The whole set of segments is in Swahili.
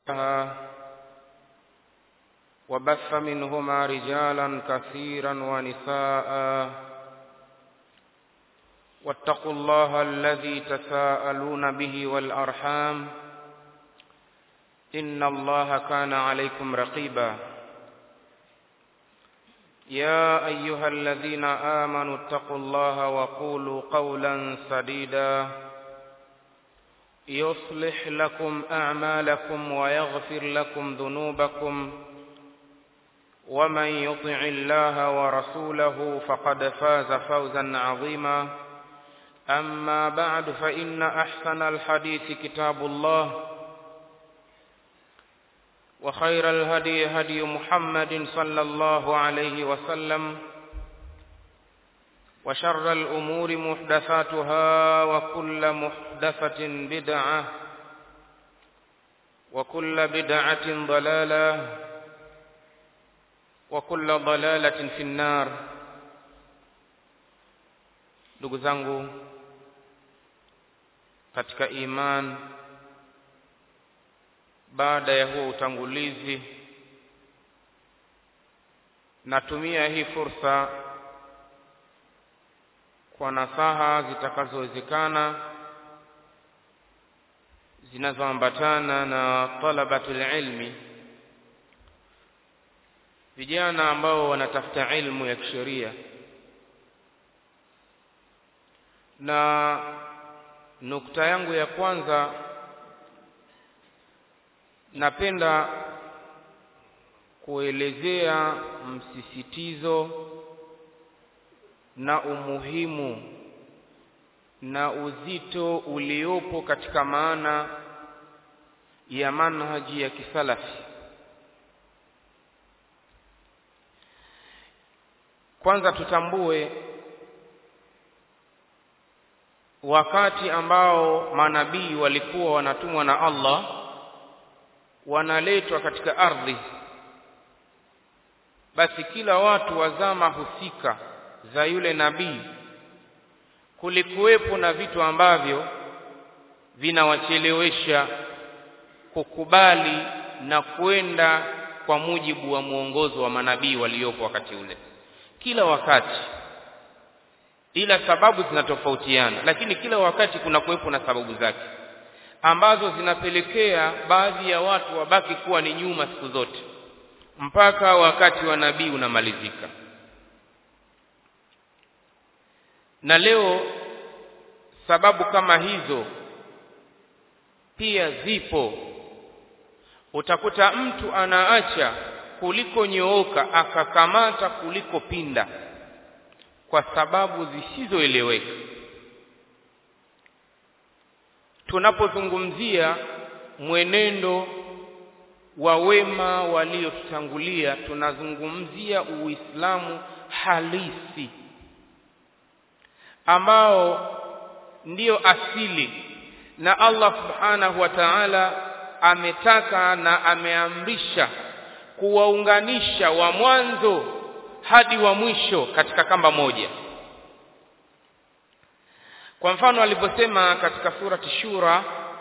وبث منهما رجالا كثيرا ونساء واتقوا الله الذي تساءلون به والأرحام إن الله كان عليكم رقيبا يا أيها الذين آمنوا اتقوا الله وقولوا قولا سديدا يصلح لكم أعمالكم ويغفر لكم ذنوبكم ومن يطع الله ورسوله فقد فاز فوزا عظيما أما بعد فإن أحسن الحديث كتاب الله وخير الهدي هدي محمد صلى الله عليه وسلم وشر الأمور محدثاتها وكل محدثة بدعة وكل بدعة ضلالة وكل ضلالة في النار ndugu zangu katika iman baada ya huo utangulizi natumia hii fursa kwa nasaha zitakazowezekana zinazoambatana na talabatul ilmi vijana ambao wanatafuta ilmu ya kisheria na nukta yangu ya kwanza napenda kuelezea msisitizo na umuhimu na uzito uliopo katika maana ya manhaji ya kisalafi kwanza tutambue wakati ambao manabii walikuwa wanatumwa na Allah wanaletwa katika ardhi basi kila watu wa zama husika za yule nabii kulikuwepo na vitu ambavyo vinawachelewesha kukubali na kwenda kwa mujibu wa mwongozo wa manabii waliopo wakati ule kila wakati ila sababu zinatofautiana lakini kila wakati kuna kuwepo na sababu zake ambazo zinapelekea baadhi ya watu wabaki kuwa ni nyuma siku zote mpaka wakati wa nabii unamalizika na leo sababu kama hizo pia zipo utakuta mtu anaacha kuliko nyooka akakamata kuliko pinda kwa sababu zisizoeleweka tunapozungumzia mwenendo wa wema waliotutangulia tunazungumzia uislamu halisi ambao ndiyo asili na Allah subhanahu wa ta'ala ametaka na ameamrisha kuwaunganisha wa mwanzo hadi wa mwisho katika kamba moja kwa mfano aliposema katika surati shura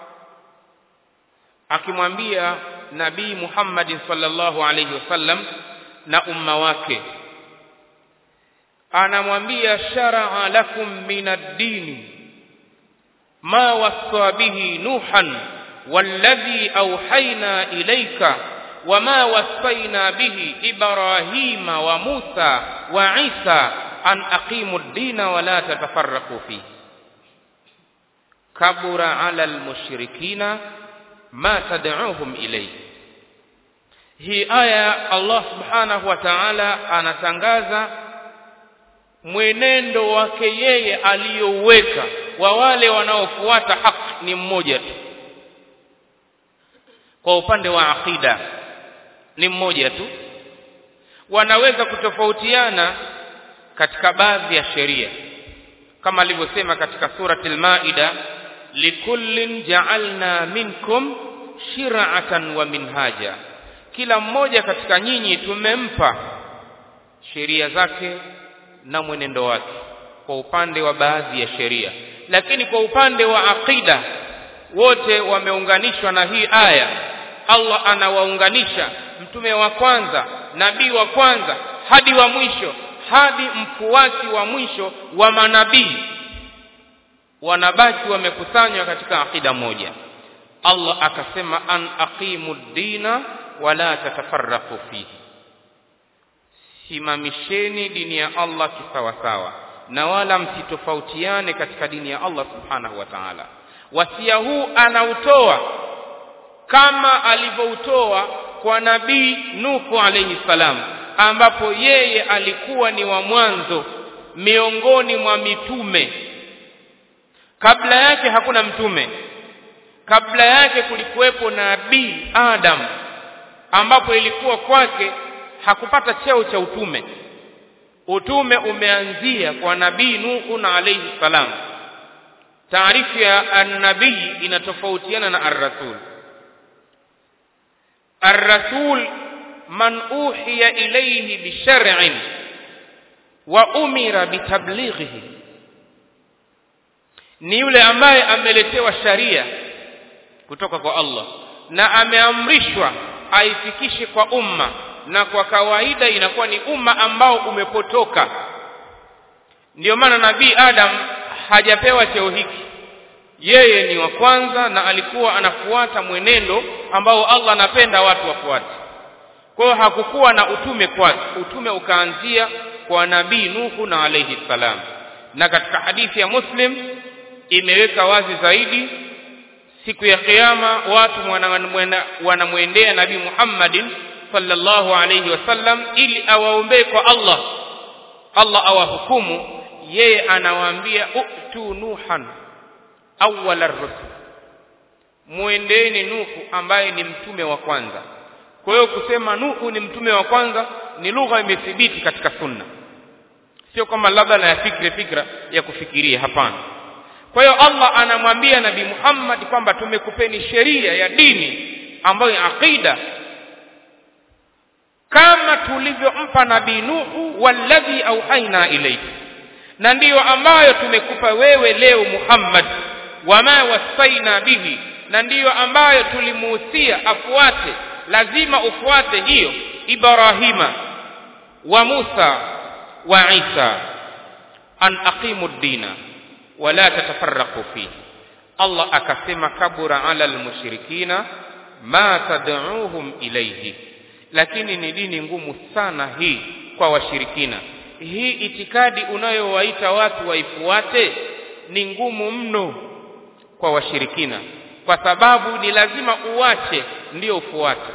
akimwambia nabii Muhammad sallallahu alayhi wasallam na umma wake anamwambia shar'a lakum min ad-din ma wassa bihi nuhan والذي أوحينا إليك وما وصينا به إبراهيم وموسى وعيسى أن أقيموا الدين ولا تتفرقوا فيه كبر على المشركين ما تدعوهم إليه hii aya Allah subhanahu wa ta'ala anatangaza mwenendo wake yeye aliyouweka wa wale wanaofuata haki ni mmoja tu kwa upande wa aqida ni mmoja tu wanaweza kutofautiana katika baadhi ya sheria kama alivyosema katika surati al-Maida likullin ja'alna minkum shir'atan wa minhaja kila mmoja katika nyinyi tumempa sheria zake na mwenendo wake kwa upande wa baadhi ya sheria lakini kwa upande wa aqida wote wameunganishwa na hii aya Allah anawaunganisha mtume wa kwanza nabii wa kwanza hadi wa mwisho hadi mfuasi wa mwisho wa manabii wanabaki wamekusanywa katika akida moja Allah akasema an aqimu dina wala tatafarraqu fihi simamisheni dini ya Allah kisawasawa na wala msitofautiane katika dini ya Allah subhanahu wa ta'ala wasia huu anautoa kama alivyoutoa kwa nabii Nuhu alayhi salam ambapo yeye alikuwa ni wa mwanzo miongoni mwa mitume kabla yake hakuna mtume kabla yake kulikuwepo nabii Adam ambapo ilikuwa kwake hakupata cheo cha utume utume umeanzia kwa nabii Nuhu na alayhi salam taarifu ya an-nabii inatofautiana na ar-rasul ar-rasul man uhiya ilayhi bi shar'in wa umira bitablighihi ni yule ambaye ameletewa sharia kutoka kwa Allah na ameamrishwa aifikishe kwa umma na kwa kawaida inakuwa ni umma ambao umepotoka ndiyo maana nabii Adam hajapewa cheo hiki yeye ni wa kwanza na alikuwa anafuata mwenendo ambao Allah anapenda watu wafuate kwa hiyo hakukuwa na utume kwake utume ukaanzia kwa nabii Nuhu na alayhi salam na katika hadithi ya Muslim imeweka wazi zaidi siku ya kiyama watu wanamwendea nabii Muhammadin sallallahu alayhi wasallam ili awaombee kwa Allah Allah awahukumu yeye anawaambia utu nuhan awwal ar-rusul muendeeni Nuhu ambaye ni mtume wa kwanza kwa hiyo kusema Nuhu ni mtume wa kwanza ni lugha imethibiti katika sunna sio kama labda na ya fikra fikra ya kufikiria hapana kwa hiyo Allah anamwambia nabii Muhammad kwamba tumekupeni sheria ya dini ambayo ni aqida kama tulivyompa nabii Nuhu walladhi auhaina ilayhi na ndiyo ambayo tumekupa wewe leo Muhammad wama wasaina bihi na ndiyo ambayo tulimuhusia afuate lazima ufuate hiyo Ibrahima wa Musa wa Isa an aqimu dina wala tatafarraqu fihi Allah akasema kabura ala almushrikina ma tad'uuhum ilayhi lakini ni dini ngumu sana hii kwa washirikina hii itikadi unayowaita watu waifuate ni ngumu mno kwa washirikina kwa sababu ni lazima uwache ndio ufuate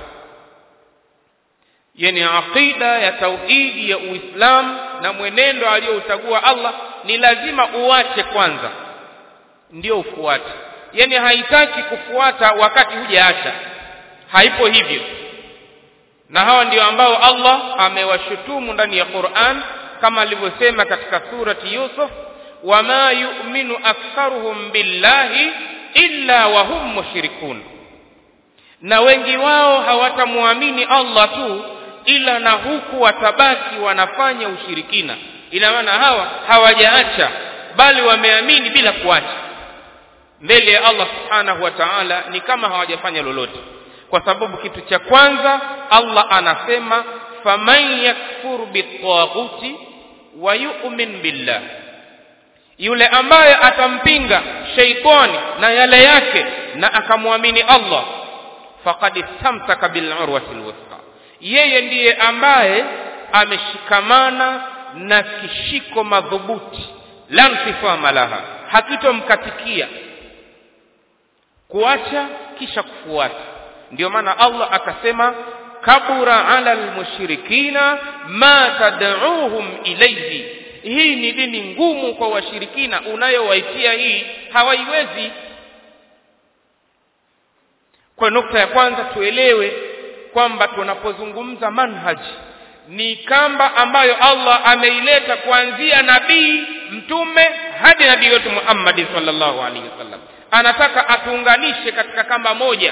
yani aqida ya tauhidi ya Uislamu na mwenendo aliyouchagua Allah ni lazima uwache kwanza ndio ufuate yani haitaki kufuata wakati hujaacha haipo hivyo na hawa ndio ambao Allah amewashutumu ndani ya Qur'an kama alivyosema katika surati Yusuf wama yu'minu aktharuhum billahi illa wa hum mushrikun na wengi wao hawatamwamini Allah tu ila na huku watabaki wanafanya ushirikina ina maana hawa hawajaacha bali wameamini bila kuacha mbele ya Allah subhanahu wa ta'ala ni kama hawajafanya lolote kwa sababu kitu cha kwanza Allah anasema faman yakfur bitaghuti wa yu'min billah yule ambaye atampinga sheitani na yale yake na akamwamini Allah faqad istamsaka bil urwati alwusqa yeye ndiye ambaye ameshikamana na kishiko madhubuti la msifama laha hakitomkatikia kuacha kisha kufuata ndio maana Allah akasema kabura ala almushrikina ma tad'uuhum ilayhi hii ni dini ngumu kwa washirikina unayowaitia hii hawaiwezi kwa nukta ya kwanza tuelewe kwamba tunapozungumza manhaj ni kamba ambayo Allah ameileta kuanzia nabii mtume hadi nabii wetu Muhammad sallallahu alaihi wasallam anataka atuunganishe katika kamba moja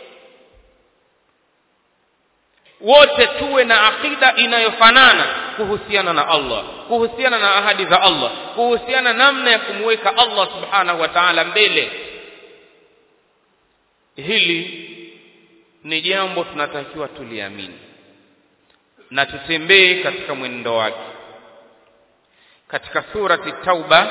wote tuwe na akida inayofanana kuhusiana na Allah kuhusiana na ahadi za Allah kuhusiana namna ya kumweka Allah subhanahu wa ta'ala mbele hili ni jambo tunatakiwa tuliamini na tutembee katika mwenendo wake katika surati tauba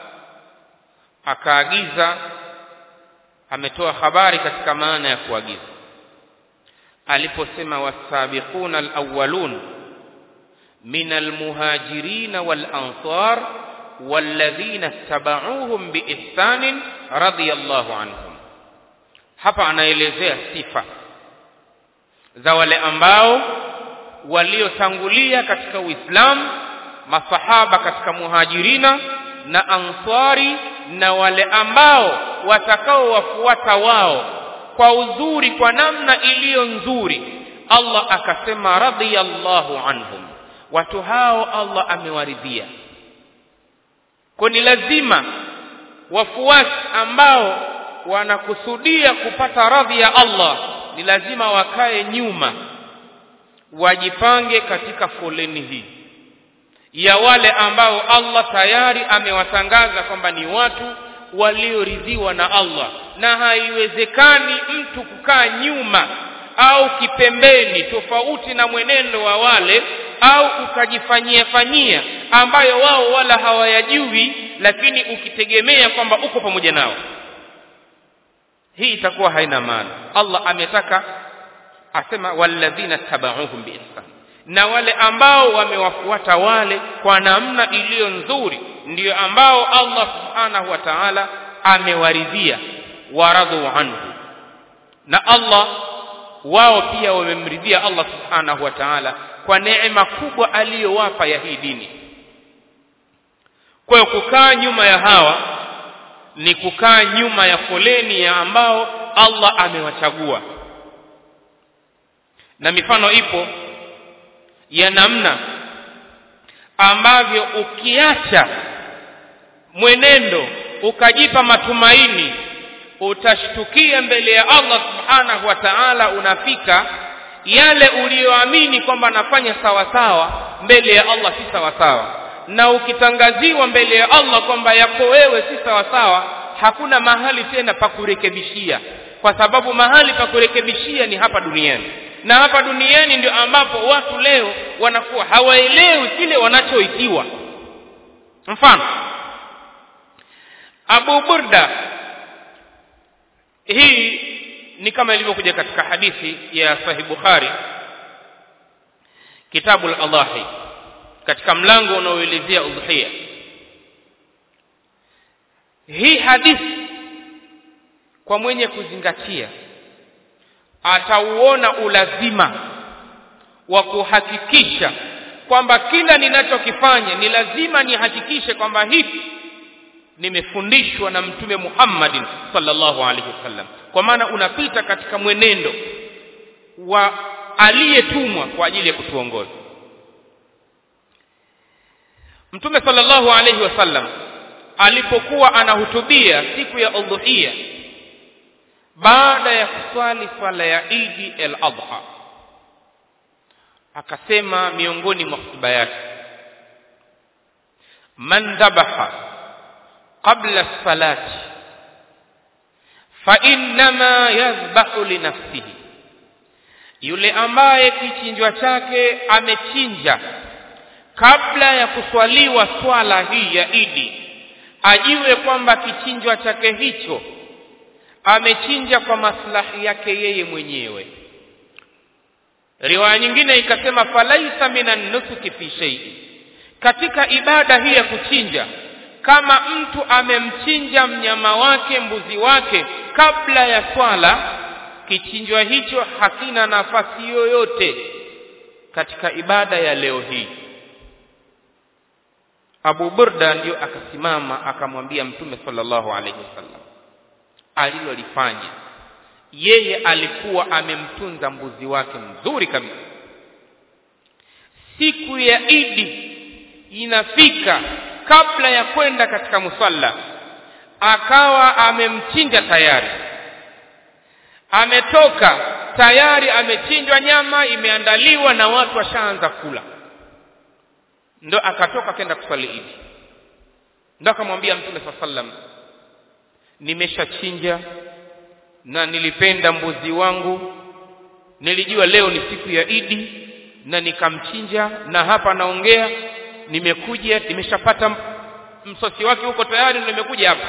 akaagiza ametoa habari katika maana ya kuagiza aliposema wasabiquna alawwalun min almuhajirin walansar walladhina ittaba'uuhum biihsanin radiyallahu anhum hapa anaelezea sifa za wale ambao waliotangulia katika Uislamu masahaba katika muhajirina na answari na wale ambao watakaowafuata wao kwa uzuri kwa namna iliyo nzuri Allah akasema radiyallahu anhum watu hao Allah amewaridhia kwa ni lazima wafuasi ambao wanakusudia kupata radhi ya Allah ni lazima wakae nyuma wajipange katika foleni hii ya wale ambao Allah tayari amewatangaza kwamba ni watu walioridhiwa na Allah na haiwezekani mtu kukaa nyuma au kipembeni tofauti na mwenendo wa wale au ukajifanyia fanyia ambayo wao wala hawayajui lakini ukitegemea kwamba uko pamoja nao hii itakuwa haina maana Allah ametaka asema walladhina tabauhum biihsan na wale ambao wamewafuata wale kwa namna iliyo nzuri ndiyo ambao Allah subhanahu wa ta'ala amewaridhia waradhu anhu na Allah wao pia wamemridhia Allah subhanahu wa ta'ala kwa neema kubwa aliyowapa ya hii dini kwa hiyo kukaa nyuma ya hawa ni kukaa nyuma ya foleni ya ambao Allah amewachagua na mifano ipo ya namna ambavyo ukiacha mwenendo ukajipa matumaini utashtukia mbele ya Allah subhanahu wa ta'ala unafika yale uliyoamini kwamba nafanya sawa sawa mbele ya Allah si sawa sawa na ukitangaziwa mbele ya Allah kwamba yako wewe si sawa sawa hakuna mahali tena pa kurekebishia kwa sababu mahali pa kurekebishia ni hapa duniani na hapa duniani ndio ambapo watu leo wanakuwa hawaelewi kile wanachoitiwa mfano Abu Burda hii ni kama ilivyokuja katika hadithi ya Sahih Bukhari kitabu al-Adahi katika mlango unaoelezea udhiya hii hadithi kwa mwenye kuzingatia atauona ulazima wa kuhakikisha kwamba kila ninachokifanya ni lazima nihakikishe kwamba hivi nimefundishwa na mtume Muhammadin sallallahu alaihi wasallam kwa maana unapita katika mwenendo wa aliyetumwa kwa ajili ya kutuongoza mtume sallallahu alaihi wasallam alipokuwa anahutubia siku ya udhuhia baada ya kuswali swala ya Idi al-Adha akasema miongoni mwa hotuba yake man dhabaha qabla salati fa innama yadhbahu li nafsihi yule ambaye kichinjwa chake amechinja kabla ya kuswaliwa swala hii ya Idi ajiwe kwamba kichinjwa chake hicho amechinja kwa maslahi yake yeye mwenyewe riwaya nyingine ikasema falaisa minan nusuki fi shay'in katika ibada hii ya kuchinja kama mtu amemchinja mnyama wake mbuzi wake kabla ya swala kichinjwa hicho hakina nafasi yoyote katika ibada ya leo hii Abu Burda ndio akasimama akamwambia Mtume sallallahu alaihi wasallam alilolifanya yeye alikuwa amemtunza mbuzi wake mzuri kabisa siku ya Idi inafika kabla ya kwenda katika musalla akawa amemchinja tayari ametoka tayari amechinjwa nyama imeandaliwa na watu washaanza kula ndo akatoka kenda kuswali Idi ndo akamwambia Mtume sallam nimeshachinja na nilipenda mbuzi wangu nilijua leo ni siku ya Idi na nikamchinja na hapa naongea nimekuja nimeshapata msosi wake huko tayari nimekuja hapa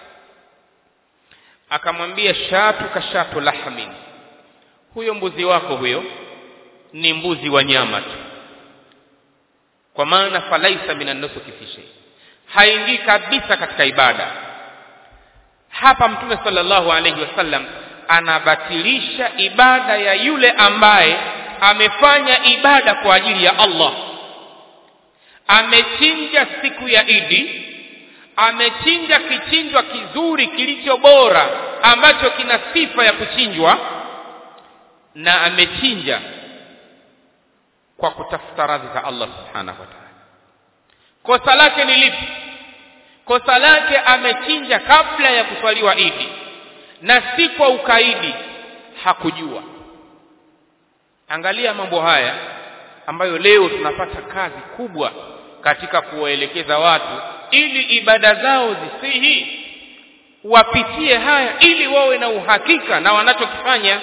akamwambia shatu kashatu lahmin huyo mbuzi wako huyo ni mbuzi wa nyama tu kwa maana falaisa minan nusuki fi shay haingii kabisa katika ibada hapa mtume sallallahu alayhi wasallam anabatilisha ibada ya yule ambaye amefanya ibada kwa ajili ya Allah amechinja siku ya Idi amechinja kichinjwa kizuri kilicho bora ambacho kina sifa ya kuchinjwa na amechinja kwa kutafuta radhi za Allah subhanahu wa ta'ala kosa lake ni lipi kosa lake amechinja kabla ya kuswaliwa Idi na si kwa ukaidi hakujua angalia mambo haya ambayo leo tunapata kazi kubwa katika kuwaelekeza watu ili ibada zao zisihi wapitie haya ili wawe na uhakika na wanachokifanya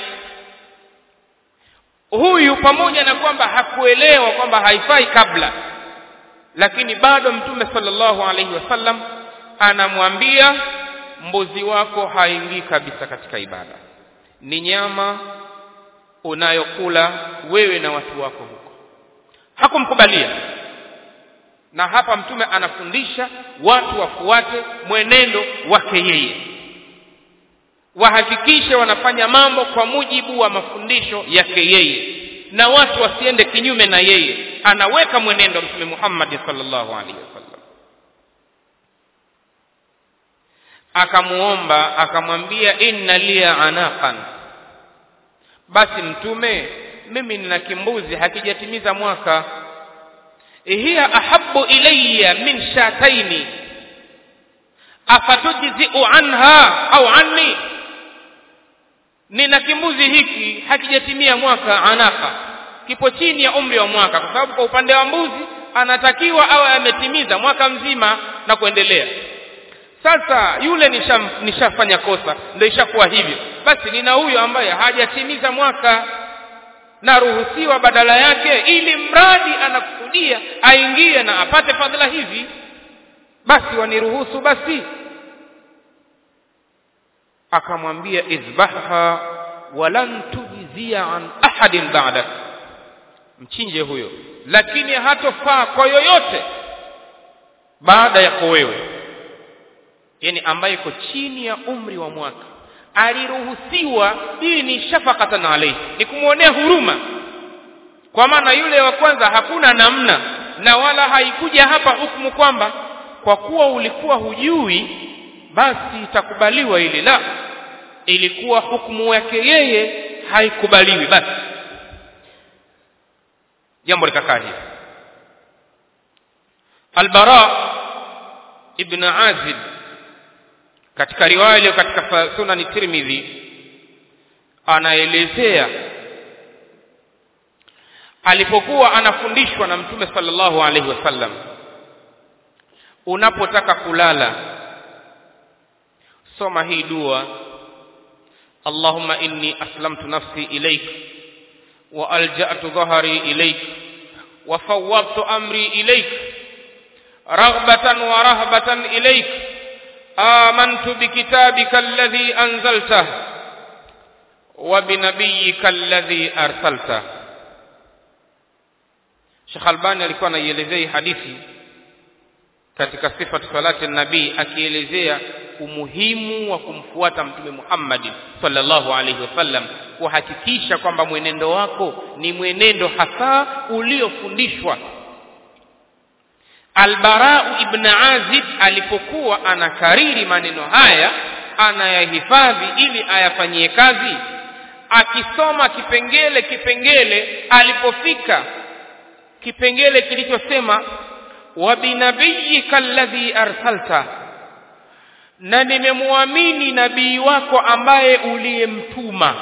huyu pamoja na kwamba hakuelewa kwamba haifai kabla lakini bado mtume sallallahu alaihi wasallam anamwambia mbuzi wako haingii kabisa katika ibada ni nyama unayokula wewe na watu wako huko hakumkubalia na hapa mtume anafundisha watu wafuate mwenendo wake yeye wahakikishe wanafanya mambo kwa mujibu wa mafundisho yake yeye na watu wasiende kinyume na yeye anaweka mwenendo mtume Muhammad sallallahu alaihi wasallam akamuomba akamwambia inna liya anaqan basi mtume mimi nina kimbuzi hakijatimiza mwaka hiya ahabbu ilayya min shataini afatujzi'u anha au anni nina kimbuzi hiki hakijatimia mwaka anaka kipo chini ya umri wa mwaka kwa sababu kwa upande wa mbuzi anatakiwa awe ametimiza mwaka mzima na kuendelea sasa yule nisha, nishafanya kosa ndio ishakuwa hivyo basi nina huyo ambaye hajatimiza mwaka naruhusiwa badala yake ili mradi anakusudia aingie na apate fadhila hizi basi waniruhusu basi akamwambia izbahha walan tujzia an ahadin ba'dak mchinje huyo lakini hatofaa kwa yoyote baada yako wewe yani ambaye iko chini ya umri wa mwaka aliruhusiwa hii ni shafaqatan alayhi ni kumwonea huruma kwa maana yule wa kwanza hakuna namna na wala haikuja hapa hukumu kwamba kwa kuwa ulikuwa hujui basi itakubaliwa ile la ilikuwa hukumu yake yeye haikubaliwi basi jambo likakaa hivi albara ibn azib katika riwaya iliyo katika sunan tirmidhi anaelezea alipokuwa anafundishwa na mtume sallallahu alaihi wasallam unapotaka kulala soma hii dua allahumma inni aslamtu nafsi ilaik wa alja'tu dhahri ilaik wa fawwadtu amri ilaik raghbatan wa rahbatan ilaik آمنت بكتابك الذي أنزلته وبنبيك الذي أرسلته Sheikh Albani alikuwa anaielezea hadithi katika sifatu salati nabii akielezea umuhimu wa kumfuata mtume Muhammad sallallahu alaihi wasallam kuhakikisha kwamba mwenendo wako ni mwenendo hasa uliofundishwa Albarau ibn Azib alipokuwa anakariri maneno haya anayahifadhi ili ayafanyie kazi akisoma kipengele kipengele alipofika kipengele kilichosema wa binabiyika alladhi arsalta na nimemwamini nabii wako ambaye uliyemtuma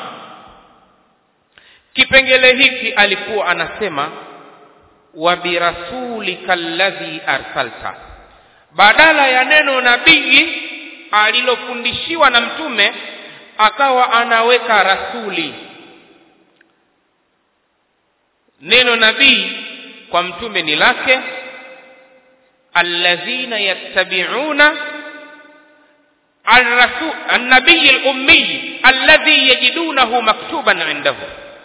kipengele hiki alikuwa anasema wa birasulika alladhi arsalta badala ya neno nabii alilofundishiwa na mtume akawa anaweka rasuli neno nabii kwa mtume ni lake alladhina yattabi'una الرسول النبي الأمي الذي يجدونه مكتوبا عنده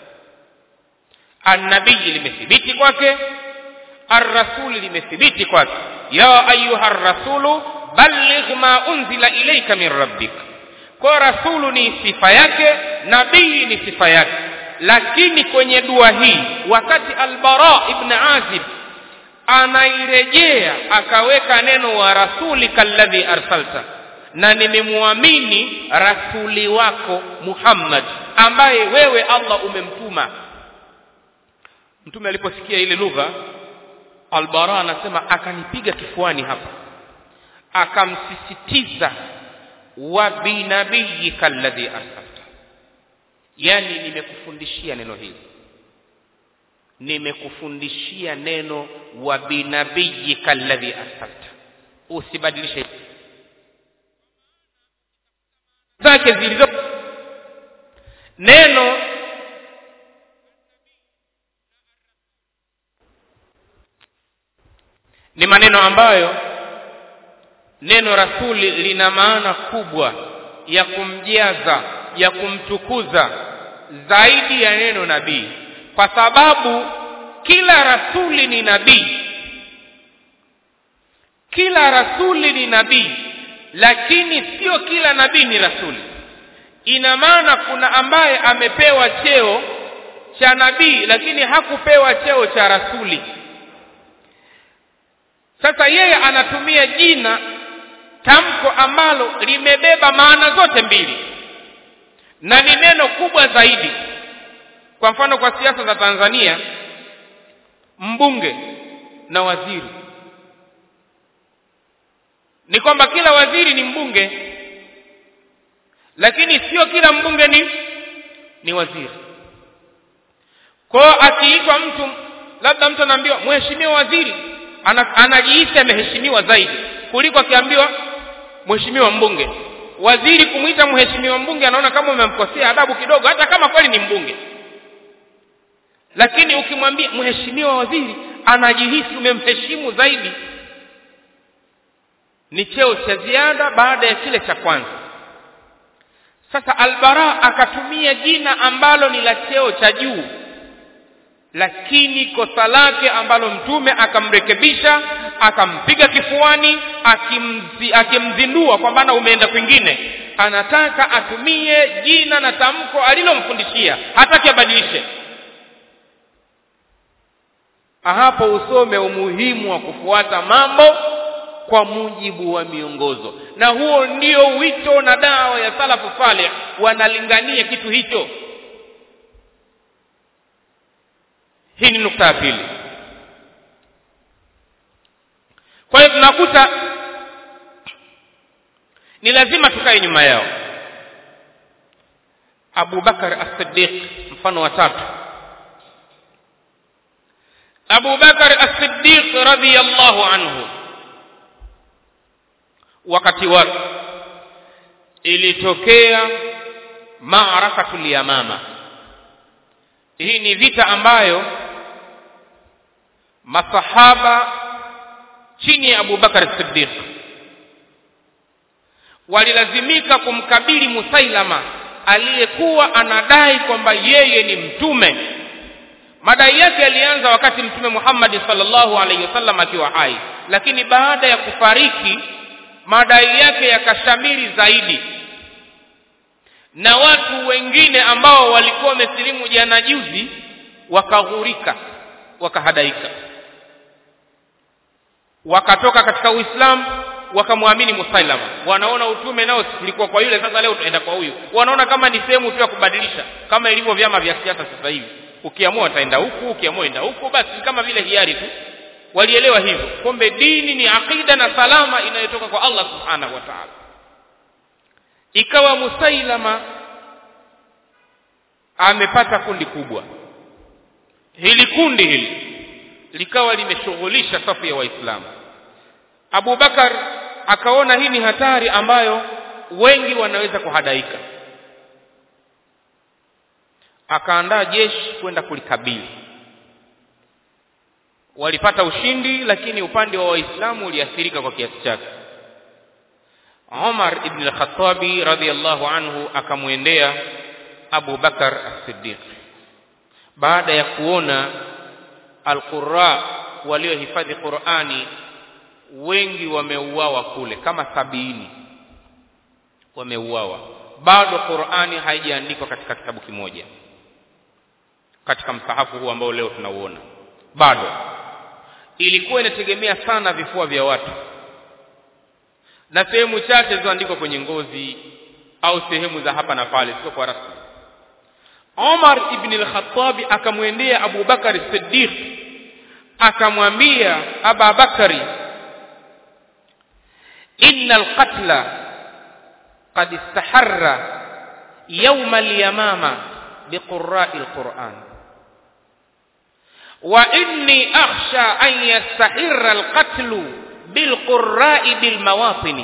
النبي limethibiti kwake الرسول limethibiti kwake ya ayuha الرسول balligh ma unzila ilayka min rabbik kwa rasulu ni sifa yake nabii ni sifa yake lakini kwenye dua hii wakati albara ibn azib anairejea akaweka neno wa rasuli kalladhi arsalta na nimemwamini rasuli wako Muhammad ambaye wewe Allah umemtuma mtume aliposikia ile lugha albara anasema akanipiga kifuani hapa akamsisitiza wa binabiyika alladhi arsalta yani nimekufundishia neno hili nimekufundishia neno wa binabiyika alladhi arsalta usibadilishe zake zilizo neno ni maneno ambayo neno rasuli lina maana kubwa ya kumjaza ya kumtukuza zaidi ya neno nabii kwa sababu kila rasuli ni nabii kila rasuli ni nabii lakini sio kila nabii ni rasuli ina maana kuna ambaye amepewa cheo cha nabii lakini hakupewa cheo cha rasuli sasa yeye anatumia jina tamko ambalo limebeba maana zote mbili na ni neno kubwa zaidi kwa mfano kwa siasa za Tanzania mbunge na waziri ni kwamba kila waziri ni mbunge lakini sio kila mbunge ni ni waziri kwa akiitwa mtu labda mtu anaambiwa mheshimiwa waziri ana, anajihisi ameheshimiwa zaidi kuliko akiambiwa mheshimiwa mbunge waziri kumwita mheshimiwa mbunge anaona kama umemkosea adabu kidogo hata kama kweli ni mbunge lakini ukimwambia mheshimiwa waziri anajihisi umemheshimu zaidi ni cheo cha ziada baada ya kile cha kwanza sasa albara akatumia jina ambalo ni la cheo cha juu lakini kosa lake ambalo mtume akamrekebisha akampiga kifuani akimzi, akimzindua kwamba na umeenda kwingine anataka atumie jina na tamko alilomfundishia hataki abadilishe hapo usome umuhimu wa kufuata mambo kwa mujibu wa miongozo na huo ndio wito na dawa ya salafu saleh wanalingania kitu hicho hii ni nukta ya pili kwa hiyo tunakuta ni lazima tukae nyuma yao Abu Bakar As-Siddiq mfano wa tatu Abu Bakar As-Siddiq radhiyallahu anhu wakati wake ilitokea maarakatul yamama hii ni vita ambayo masahaba chini ya Abu Bakar Siddiq walilazimika kumkabili Musailama aliyekuwa anadai kwamba yeye ni mtume madai yake yalianza wakati mtume Muhammad sallallahu alaihi wasallam akiwa hai lakini baada ya kufariki madai yake yakashamiri zaidi na watu wengine ambao walikuwa wamesilimu jana juzi wakaghurika wakahadaika wakatoka katika Uislamu wakamwamini Musailama wanaona utume nao ulikuwa kwa yule sasa leo tunaenda kwa huyu wanaona kama ni sehemu tu ya kubadilisha kama ilivyo vyama vya siasa sasa hivi ukiamua utaenda huku ukiamua enda huku basi kama vile hiari tu walielewa hivyo kumbe dini ni akida na salama inayotoka kwa Allah subhanahu wa ta'ala ikawa Musailama amepata kundi kubwa hili kundi hili likawa limeshughulisha safu ya waislamu Abu Bakar akaona hii ni hatari ambayo wengi wanaweza kuhadaika akaandaa jeshi kwenda kulikabili walipata ushindi lakini upande wa waislamu uliathirika kwa kiasi chake Umar ibn al-Khattabi radhiyallahu anhu akamwendea Abu Bakar as-Siddiq baada ya kuona al-Qurra waliohifadhi Qur'ani wengi wameuawa kule kama sabini wameuawa bado Qur'ani haijaandikwa katika kitabu kimoja katika msahafu huu ambao leo tunauona bado ilikuwa inategemea sana vifua vya watu na sehemu chache zilizoandikwa kwenye ngozi au sehemu za hapa na pale sio kwa rasmi Umar ibn al-Khattab akamwendea Abu Bakar Siddiq akamwambia Aba Bakari inna al-qatla qad istaharra yawm al-yamama biqurra'i al-Qur'an wa inni akhsha an yastahirra al-qatlu bilqurra'i bilmawatini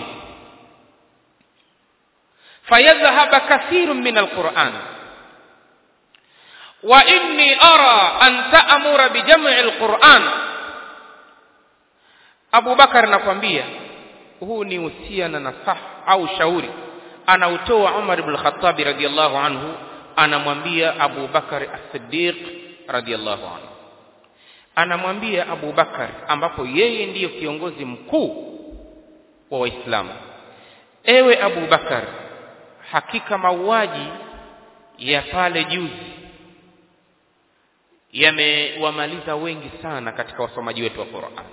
fayadhhab kathirun min al-Qur'an وإني أرى أن تأمر بجمع القرآن Abu Bakar nakwambia huu ni usia na nasah au shauri anautoa Umar ibn al-Khattab radiyallahu anhu anamwambia Abu Bakar as-Siddiq radiyallahu anhu anamwambia Abu Bakar ambapo yeye ndiyo kiongozi mkuu wa Waislamu ewe Abu Bakar hakika mauaji ya pale juzi yamewamaliza wengi sana katika wasomaji wetu wa Qur'an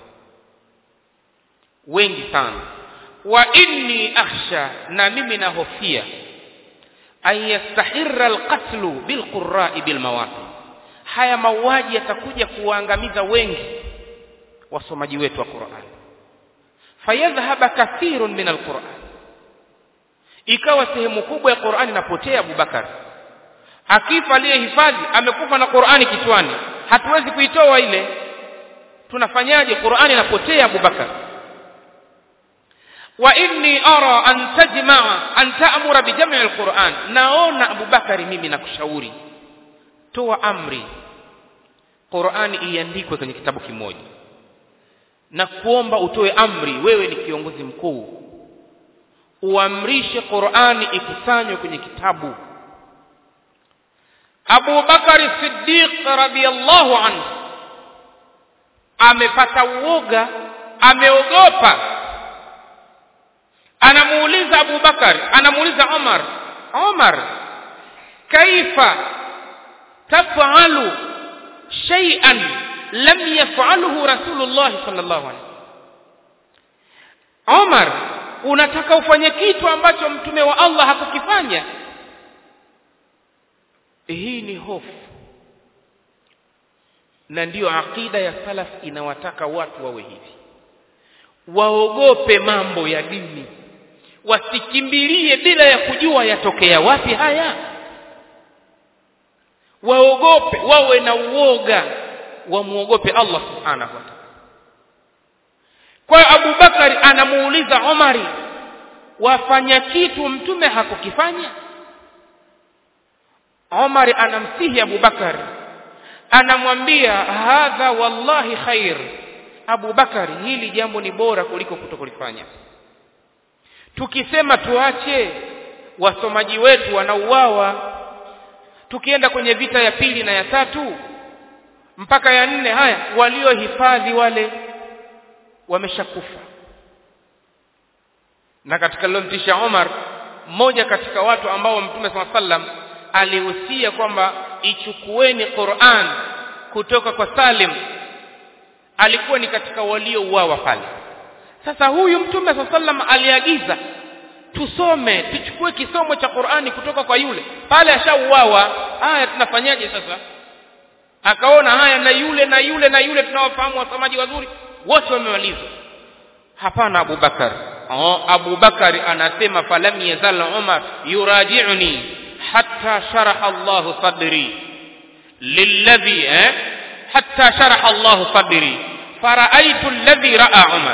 wengi sana wa inni akhsha na mimi nahofia an yastahirra alqatlu bilqurra'i bilmawaqi haya mauaji yatakuja kuwaangamiza wengi wasomaji wetu wa Qur'an fayadhhaba kathirun min alquran ikawa sehemu kubwa ya Qur'an inapotea Abubakar akifa aliyehifadhi amekufa na Qur'ani kichwani hatuwezi kuitoa ile tunafanyaje Qur'ani inapotea Abubakar wa inni ara an tajma'a an ta'mura bi jam'i al-Qur'an naona Abubakari mimi nakushauri toa amri Qur'ani iandikwe kwenye kitabu kimoja na kuomba utoe amri wewe ni kiongozi mkuu uamrishe Qur'ani ikusanywe kwenye kitabu Abu Bakari Siddiq radhiyallahu anhu amepata uoga ameogopa anamuuliza Abu Bakar anamuuliza Omar Omar kaifa taf'alu shay'an lam yaf'alhu Rasulullah sallallahu alaihi Omar unataka ufanye kitu ambacho mtume wa Allah hakukifanya hii ni hofu na ndiyo akida ya salaf inawataka watu wawe hivi waogope mambo ya dini wasikimbilie bila ya kujua yatokea wapi haya waogope wawe na uoga wamuogope Allah subhanahu wa ta'ala kwa hiyo Abu Bakari anamuuliza Omari wafanya kitu mtume hakukifanya Omar anamsihi Abu Bakar anamwambia hadha wallahi khair Abu Bakar hili jambo ni bora kuliko kutokulifanya tukisema tuache wasomaji wetu wanauawa tukienda kwenye vita ya pili na ya tatu mpaka ya nne haya waliohifadhi wale wameshakufa na katika lilomtisha Omar mmoja katika watu ambao Mtume SAW sallam alihusia kwamba ichukueni Qur'an kutoka kwa Salim alikuwa ni katika waliouawa pale sasa huyu mtume SAW sallam aliagiza tusome tuchukue kisomo cha Qur'ani kutoka kwa yule pale ashauawa haya tunafanyaje sasa akaona haya na yule na yule na yule tunawafahamu wasomaji wazuri wote wamemalizwa hapana Abu Bakar oh, Abu Bakar anasema falam yazal Umar yuraji'uni hatta sharaha Allah sadri lilladhi eh hatta sharaha Allah sadri faraitu alladhi ra'a Umar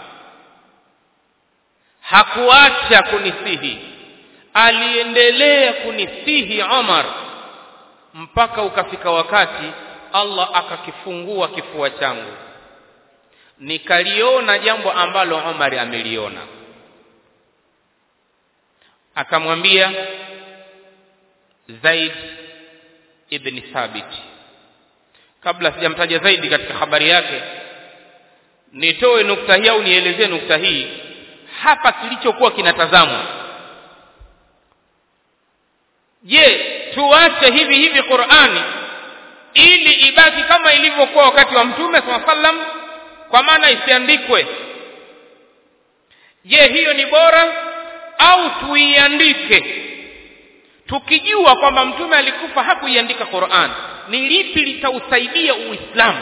hakuacha kunisihi aliendelea kunisihi Umar mpaka ukafika wakati Allah akakifungua kifua changu nikaliona jambo ambalo Umar ameliona akamwambia Zaid ibn Thabit kabla sijamtaja zaidi katika habari yake nitoe nukta hii au nielezee nukta hii hapa kilichokuwa kinatazamwa je tuache hivi hivi Qur'ani ili ibaki kama ilivyokuwa wakati wa mtume sallam kwa maana isiandikwe je hiyo ni bora au tuiandike tukijua kwamba mtume alikufa hakuiandika Qur'an ni lipi litausaidia uislamu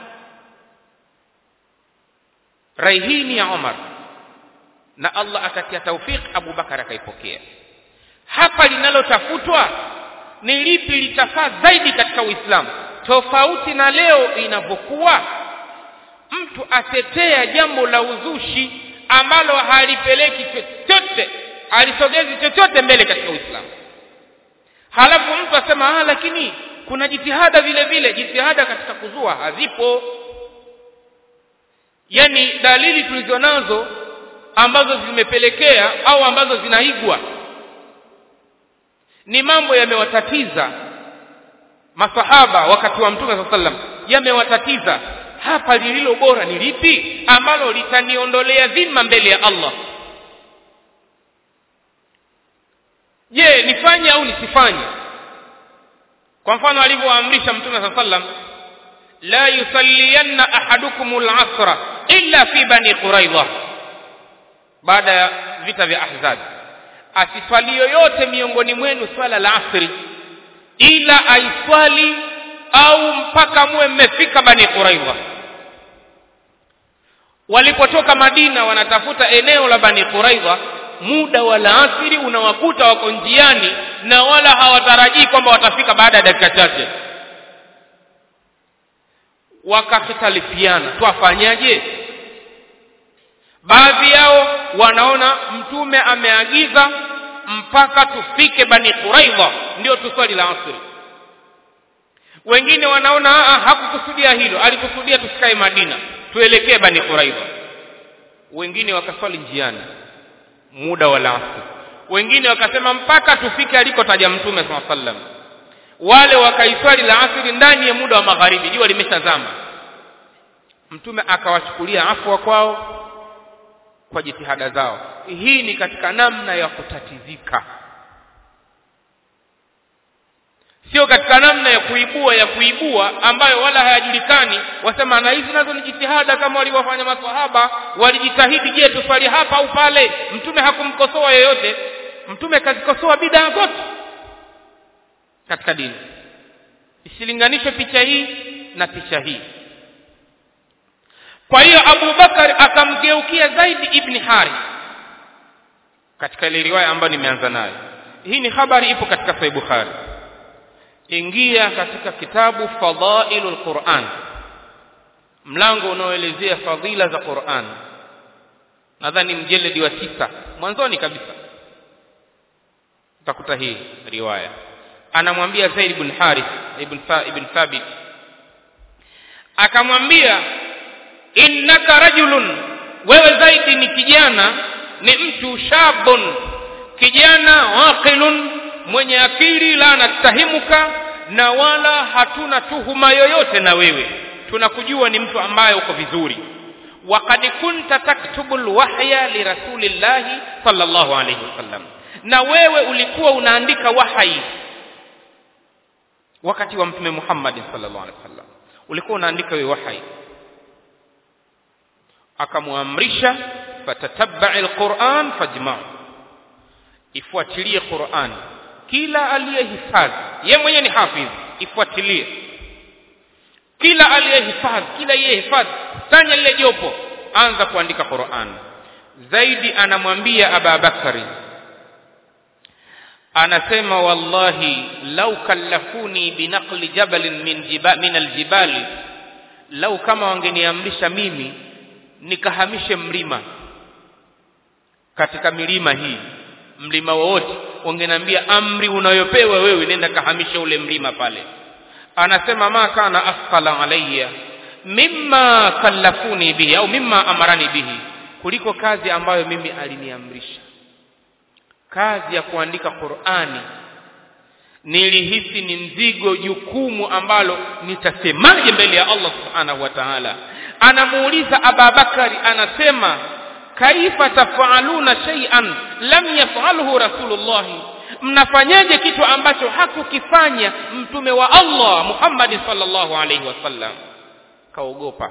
rai hii ni ya Umar na Allah akatia taufik Abu Bakar akaipokea hapa linalotafutwa ni lipi litafaa zaidi katika Uislamu tofauti na leo inavyokuwa mtu atetea jambo la uzushi ambalo halipeleki chochote alisogezi chochote mbele katika Uislamu halafu mtu asema ah lakini kuna jitihada vile vile jitihada katika kuzua hazipo yani dalili tulizonazo ambazo zimepelekea au ambazo zinaigwa ni mambo yamewatatiza masahaba wakati wa mtume saa sallam yamewatatiza hapa lililo bora ni lipi ambalo litaniondolea dhima mbele ya Allah je nifanye au nisifanye kwa mfano alivyoamrisha mtume saa sallam la yusalliyanna ahadukum al-asra illa fi bani quraidha baada ya vita vya ahzab asiswali yoyote miongoni mwenu swala la asri ila aiswali au mpaka muwe mmefika bani quraidha walipotoka madina wanatafuta eneo la bani quraidha muda wa laasiri unawakuta wako njiani na wala hawatarajii kwamba watafika baada ya dakika chache wakakhtalifiana twafanyaje baadhi yao wanaona mtume ameagiza mpaka tufike bani quraidha ndio tuswali la asri wengine wanaona hakukusudia hilo alikusudia tusikae madina tuelekee bani quraidha wengine wakaswali njiani muda wa asri wengine wakasema mpaka tufike alikotaja mtume saa sallam wale wakaiswali la asri ndani ya muda wa magharibi jua limeshazama mtume akawachukulia afwa kwao kwa jitihada zao hii ni katika namna ya kutatizika sio katika namna ya kuibua ya kuibua ambayo wala hayajulikani wasema na hizi nazo ni jitihada kama walivyofanya maswahaba walijitahidi je tuswali hapa au pale mtume hakumkosoa yoyote mtume kazikosoa bidaa zote katika dini isilinganishwe picha hii na picha hii kwa hiyo Abu Bakar akamgeukia zaidi ibn Harith katika ile riwaya ambayo nimeanza nayo hii ni habari ipo katika Sahih Bukhari ingia katika kitabu Fadailul Quran mlango unaoelezea fadhila za Quran nadhani mjeledi wa tisa mwanzoni kabisa utakuta hii riwaya anamwambia Zaid ibn Harith ibn Fa, ibn Thabit akamwambia innaka rajulun wewe zaidi ni kijana ni mtu shabun kijana waqilun mwenye akili la nastahimuka na wala hatuna tuhuma yoyote na wewe tunakujua ni mtu ambaye uko vizuri waqad kunta taktubu alwahya lirasulillahi sallallahu alayhi wasallam na wewe ulikuwa unaandika wahyi wakati wa mtume Muhammad sallallahu alaihi wasallam ulikuwa unaandika wewe wahyi akamwamrisha fatatabba'i alquran fajma' ifuatilie Qur'an kila aliyehifadhi ye mwenyewe ni hafidh ifuatilie kila aliyehifadhi kila yehifadhi tanya lile jopo anza kuandika Qur'an zaidi anamwambia Aba Bakari anasema wallahi lau kallafuni binaqli jabalin min jiba, min aljibali lau kama wangeniamrisha mimi nikahamishe mlima katika milima hii mlima wowote wangeniambia amri unayopewa wewe nenda kahamisha ule mlima pale anasema ma kana asqala alayya mimma kallafuni bihi au mimma amarani bihi kuliko kazi ambayo mimi aliniamrisha kazi ya kuandika Qur'ani nilihisi ni mzigo jukumu ambalo nitasemaje mbele ya Allah subhanahu wa ta'ala anamuuliza Ababakari anasema kaifa tafaluna shay'an lam yaf'alhu rasulullah mnafanyaje kitu ambacho hakukifanya mtume wa Allah Muhammad sallallahu alaihi wasallam kaogopa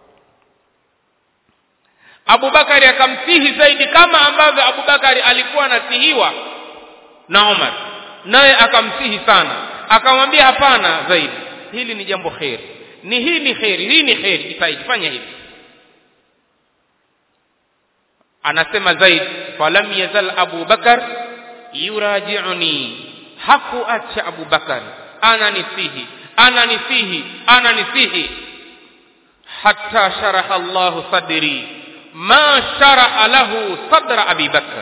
Abubakari akamsihi zaidi kama ambavyo Abubakari alikuwa anasihiwa na Umar naye akamsihi sana akamwambia hapana zaidi hili ni jambo kheri ni hii ni kheri hii ni kheri jitahidi fanya hivi anasema zaid falam yazal Abu Bakar yuraji'uni hakuacha Abu Bakar ananisihi ananisihi ananisihi hatta sharaha Allah sadri ma sharaha lahu sadra Abi Bakar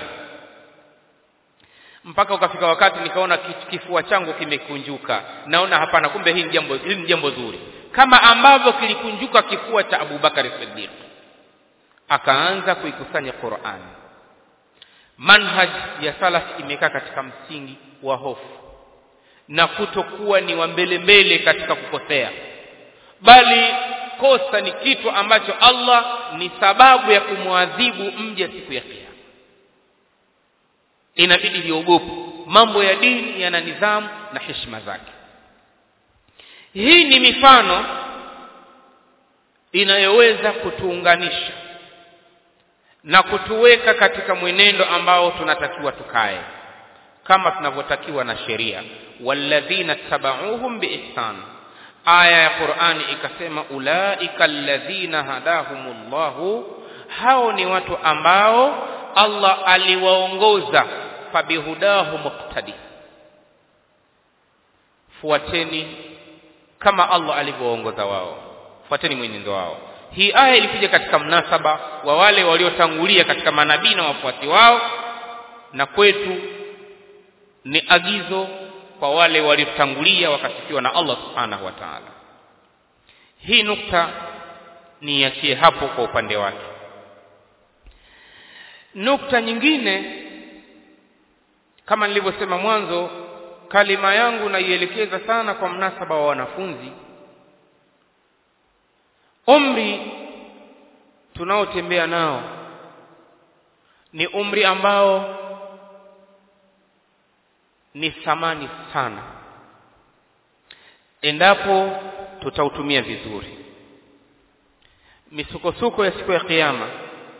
mpaka ukafika wakati nikaona kifua changu kimekunjuka naona hapana kumbe hii ni jambo hili ni jambo zuri kama ambavyo kilikunjuka kifua cha Abu Bakar Siddiq akaanza kuikusanya Qur'an manhaj ya salaf imekaa katika msingi wa hofu na kutokuwa ni wa mbele mbele katika kukosea bali kosa ni kitu ambacho Allah ni sababu ya kumwadhibu mja siku ya kiyama inabidi liogope mambo ya dini yana nidhamu na heshima zake hii ni mifano inayoweza kutuunganisha na kutuweka katika mwenendo ambao tunatakiwa tukae kama tunavyotakiwa na sheria walladhina tabauhum biihsan aya ya Qur'ani ikasema ulaika alladhina hadahumullahu hao ni watu ambao Allah aliwaongoza fabihudahu muqtadi fuateni kama Allah alivyoongoza wao fuateni mwenendo wao hii aya ilikuja katika mnasaba wa wale waliotangulia katika manabii na wafuasi wao na kwetu ni agizo kwa wale waliotangulia wakasifiwa na Allah subhanahu wa ta'ala hii nukta niachie hapo kwa upande wake nukta nyingine kama nilivyosema mwanzo kalima yangu naielekeza sana kwa mnasaba wa wanafunzi umri tunaotembea nao ni umri ambao ni thamani sana endapo tutautumia vizuri misukosuko ya siku ya kiyama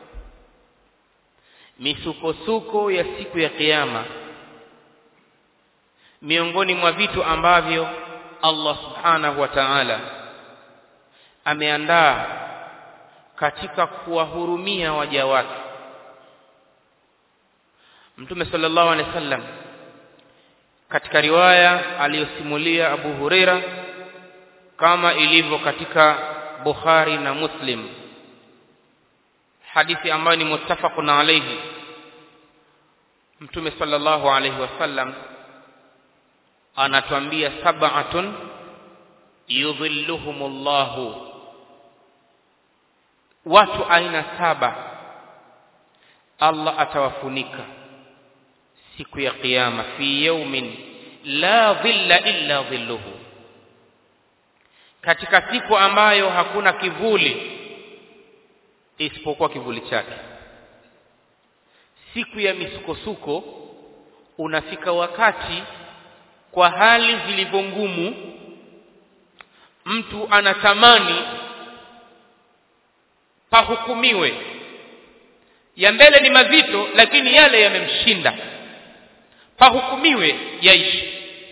misukosuko ya siku ya kiyama miongoni mwa vitu ambavyo Allah subhanahu wa ta'ala ameandaa katika kuwahurumia waja wake Mtume sallallahu alaihi wasallam katika riwaya aliyosimulia Abu Huraira kama ilivyo katika Bukhari na Muslim hadithi ambayo ni muttafaqun alayhi Mtume sallallahu alayhi wasallam anatuambia sab'atun yudhilluhumullahu watu aina saba Allah atawafunika siku ya kiyama fi yawmin la dhilla illa dhilluhu katika siku ambayo hakuna kivuli isipokuwa kivuli chake siku ya misukosuko unafika wakati kwa hali zilivyo ngumu mtu anatamani pahukumiwe ya mbele ni mazito lakini yale yamemshinda pahukumiwe yaishi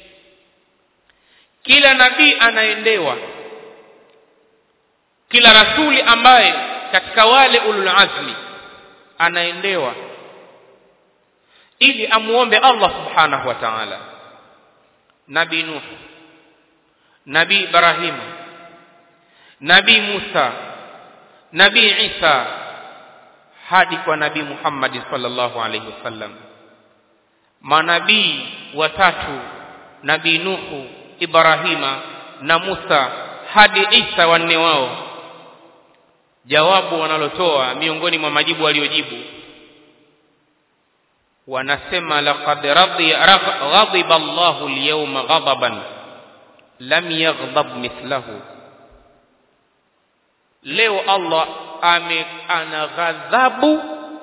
kila nabii anaendewa kila rasuli ambaye katika wale ulul azmi anaendewa ili amuombe Allah subhanahu wa ta'ala nabii nuh nabii ibrahim nabii musa nabii isa hadi kwa nabii muhammad sallallahu alaihi wasallam manabii watatu nabii nuhu ibrahima na musa hadi isa wanne wao jawabu wanalotoa miongoni mwa majibu waliojibu wanasema laqad ghadiba Allahu al-yawma ghadaban lam yaghdab mithlahu leo Allah ame ana ghadhabu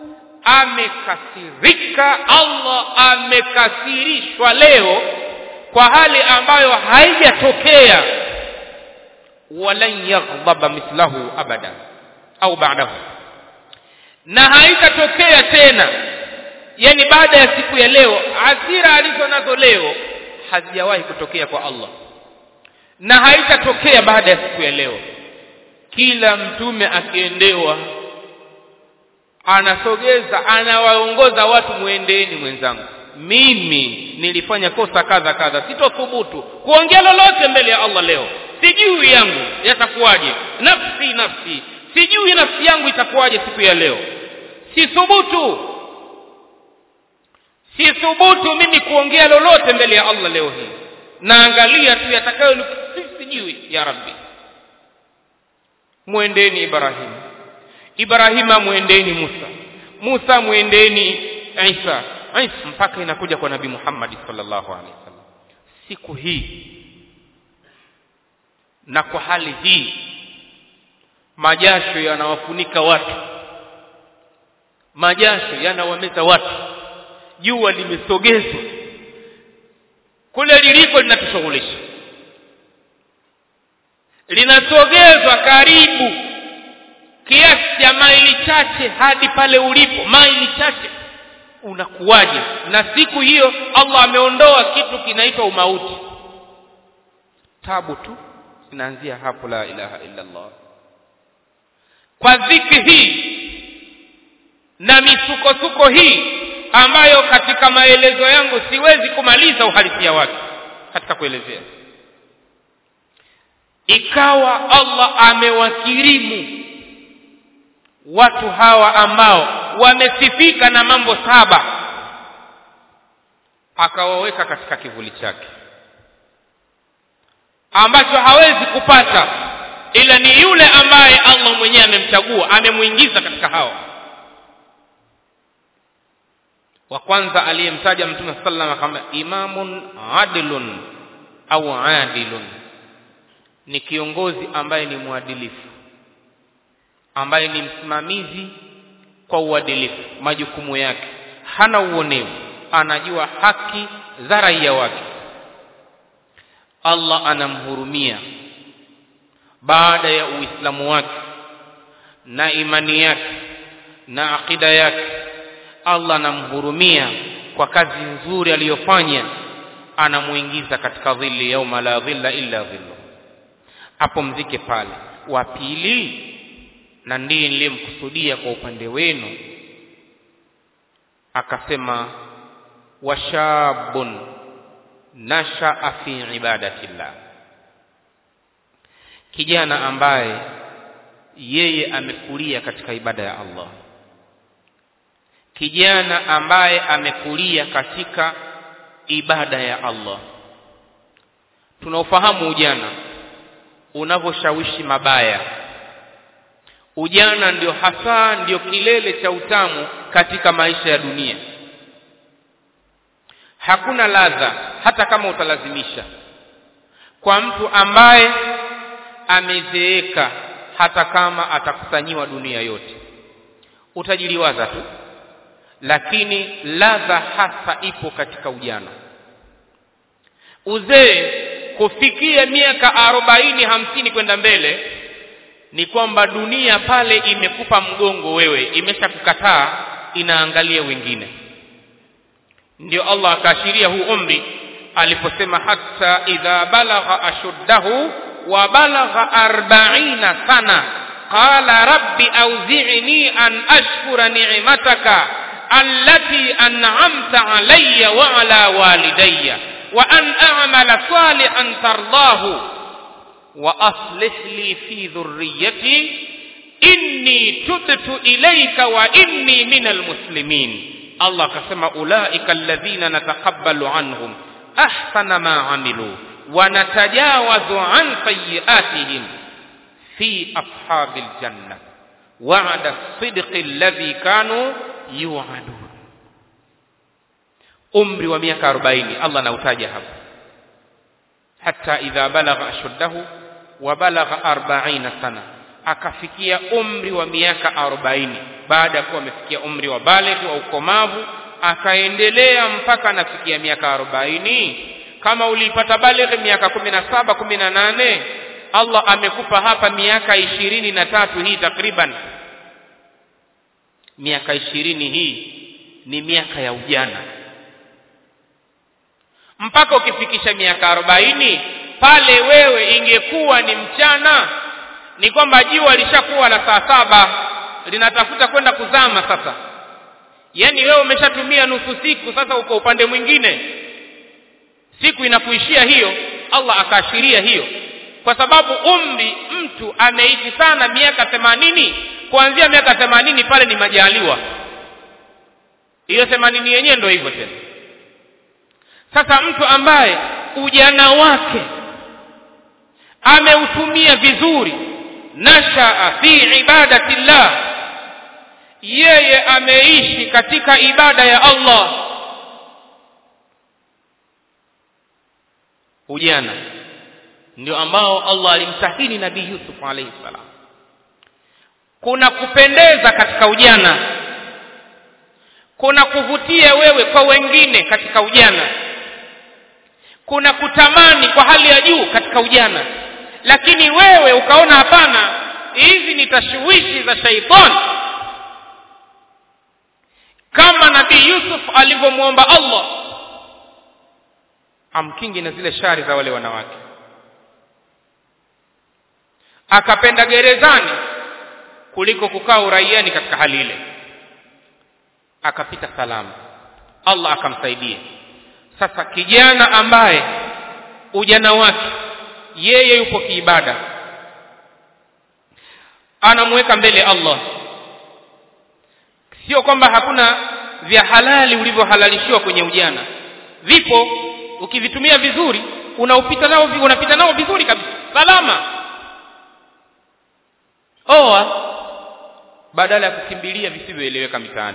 amekasirika Allah amekasirishwa leo kwa hali ambayo haijatokea walan yaghdaba mithlahu abada au ba'dahu na haitatokea tena yani baada ya siku ya leo hasira alizo nazo leo hazijawahi kutokea kwa Allah na haitatokea baada ya siku ya leo kila mtume akiendewa anasogeza anawaongoza watu muendeeni mwenzangu mimi nilifanya kosa kadha kadha sitothubutu kuongea lolote mbele ya Allah leo sijui yangu yatakuwaje nafsi nafsi sijui nafsi yangu itakuwaje siku ya leo sithubutu sithubutu mimi kuongea lolote mbele ya Allah leo hii naangalia tu yatakayo sijui ya rabbi mwendeni Ibrahim Ibrahima mwendeni Musa Musa mwendeni Isa Isa mpaka inakuja kwa Nabii Muhammad sallallahu alaihi wasallam siku hii na kwa hali hii majasho yanawafunika watu majasho yanawameza watu jua limesogezwa kule liliko linatushughulisha linasogezwa karibu kiasi cha maili chache hadi pale ulipo maili chache unakuwaje na siku hiyo Allah ameondoa kitu kinaitwa umauti tabu tu inaanzia hapo la ilaha illa Allah kwa dhiki hii na misukosuko hii ambayo katika maelezo yangu siwezi kumaliza uhalisia wake katika kuelezea ikawa Allah amewakirimu watu hawa ambao wamesifika na mambo saba akawaweka katika kivuli chake ambacho hawezi kupata ila ni yule ambaye Allah mwenyewe amemchagua amemuingiza katika hao wa kwanza aliyemtaja mtume sallallahu kama imamun adilun au adilun ni kiongozi ambaye ni mwadilifu ambaye ni msimamizi kwa uadilifu majukumu yake hana uonevu anajua haki za raia wake Allah anamhurumia baada ya uislamu wake na imani yake na akida yake Allah anamhurumia kwa kazi nzuri aliyofanya anamuingiza katika dhilli yauma la dhilla illa dhillu hapo mzike pale wa pili na ndiye niliyemkusudia kwa upande wenu akasema washabun nashaa fi ibadatillah kijana ambaye yeye amekulia katika ibada ya Allah kijana ambaye amekulia katika ibada ya Allah tunaofahamu ujana unavyoshawishi mabaya ujana ndio hasa ndio kilele cha utamu katika maisha ya dunia hakuna ladha hata kama utalazimisha kwa mtu ambaye amezeeka hata kama atakusanyiwa dunia yote utajiliwaza tu lakini ladha hasa ipo katika ujana uzee kufikia miaka arobaini hamsini kwenda mbele ni kwamba dunia pale imekupa mgongo wewe imeshakukataa inaangalia wengine ndio Allah akaashiria huu umri aliposema hatta idha balagha ashuddahu wa balagha arba'ina sana qala rabbi awzi'ni an ashkura ni'mataka allati an'amta alayya wa ala walidayya wa an a'mala salihan tardahu wa aslih li fi dhurriyyati inni tubtu ilayka wa inni minal muslimin Allah akasema ulaika alladhina natakabbalu anhum ahsana ma amilu wa natajawazu an sayyi'atihim fi ashabil janna wa'ada sidqi alladhi kanu yu'adun umri wa miaka 40 Allah anautaja hapa hatta idha balagha ashuddahu wa balagha 40 sana akafikia umri wa miaka 40 baada ya kuwa amefikia umri wa baligh wa ukomavu akaendelea mpaka anafikia miaka 40 kama ulipata baligh miaka 17 18 Allah amekupa hapa miaka ishirini na tatu hii takriban miaka ishirini hii ni miaka ya ujana mpaka ukifikisha miaka arobaini pale wewe ingekuwa ni mchana ni kwamba jua lishakuwa la saa saba linatafuta kwenda kuzama sasa yaani wewe umeshatumia nusu siku sasa uko upande mwingine siku inakuishia hiyo Allah akaashiria hiyo kwa sababu umri mtu ameishi sana miaka themanini kuanzia miaka themanini pale ni majaliwa hiyo themanini yenyewe ndio hivyo tena sasa mtu ambaye ujana wake ameutumia vizuri nashaa fi ibadati llah yeye ameishi katika ibada ya Allah ujana ndio ambao Allah alimsahini nabii Yusuf alayhi salam kuna kupendeza katika ujana kuna kuvutia wewe kwa wengine katika ujana kuna kutamani kwa hali ya juu katika ujana lakini wewe ukaona hapana hizi ni tashwishi za shaitani kama nabii Yusuf alivyomwomba Allah amkingi na zile shari za wale wanawake akapenda gerezani kuliko kukaa uraiani katika hali ile akapita salama Allah akamsaidia sasa kijana ambaye ujana wake yeye yupo kiibada anamweka mbele Allah sio kwamba hakuna vya halali ulivyohalalishiwa kwenye ujana vipo ukivitumia vizuri unaupita nao unapita nao vizuri kabisa salama oa badala ya kukimbilia visivyoeleweka mitaani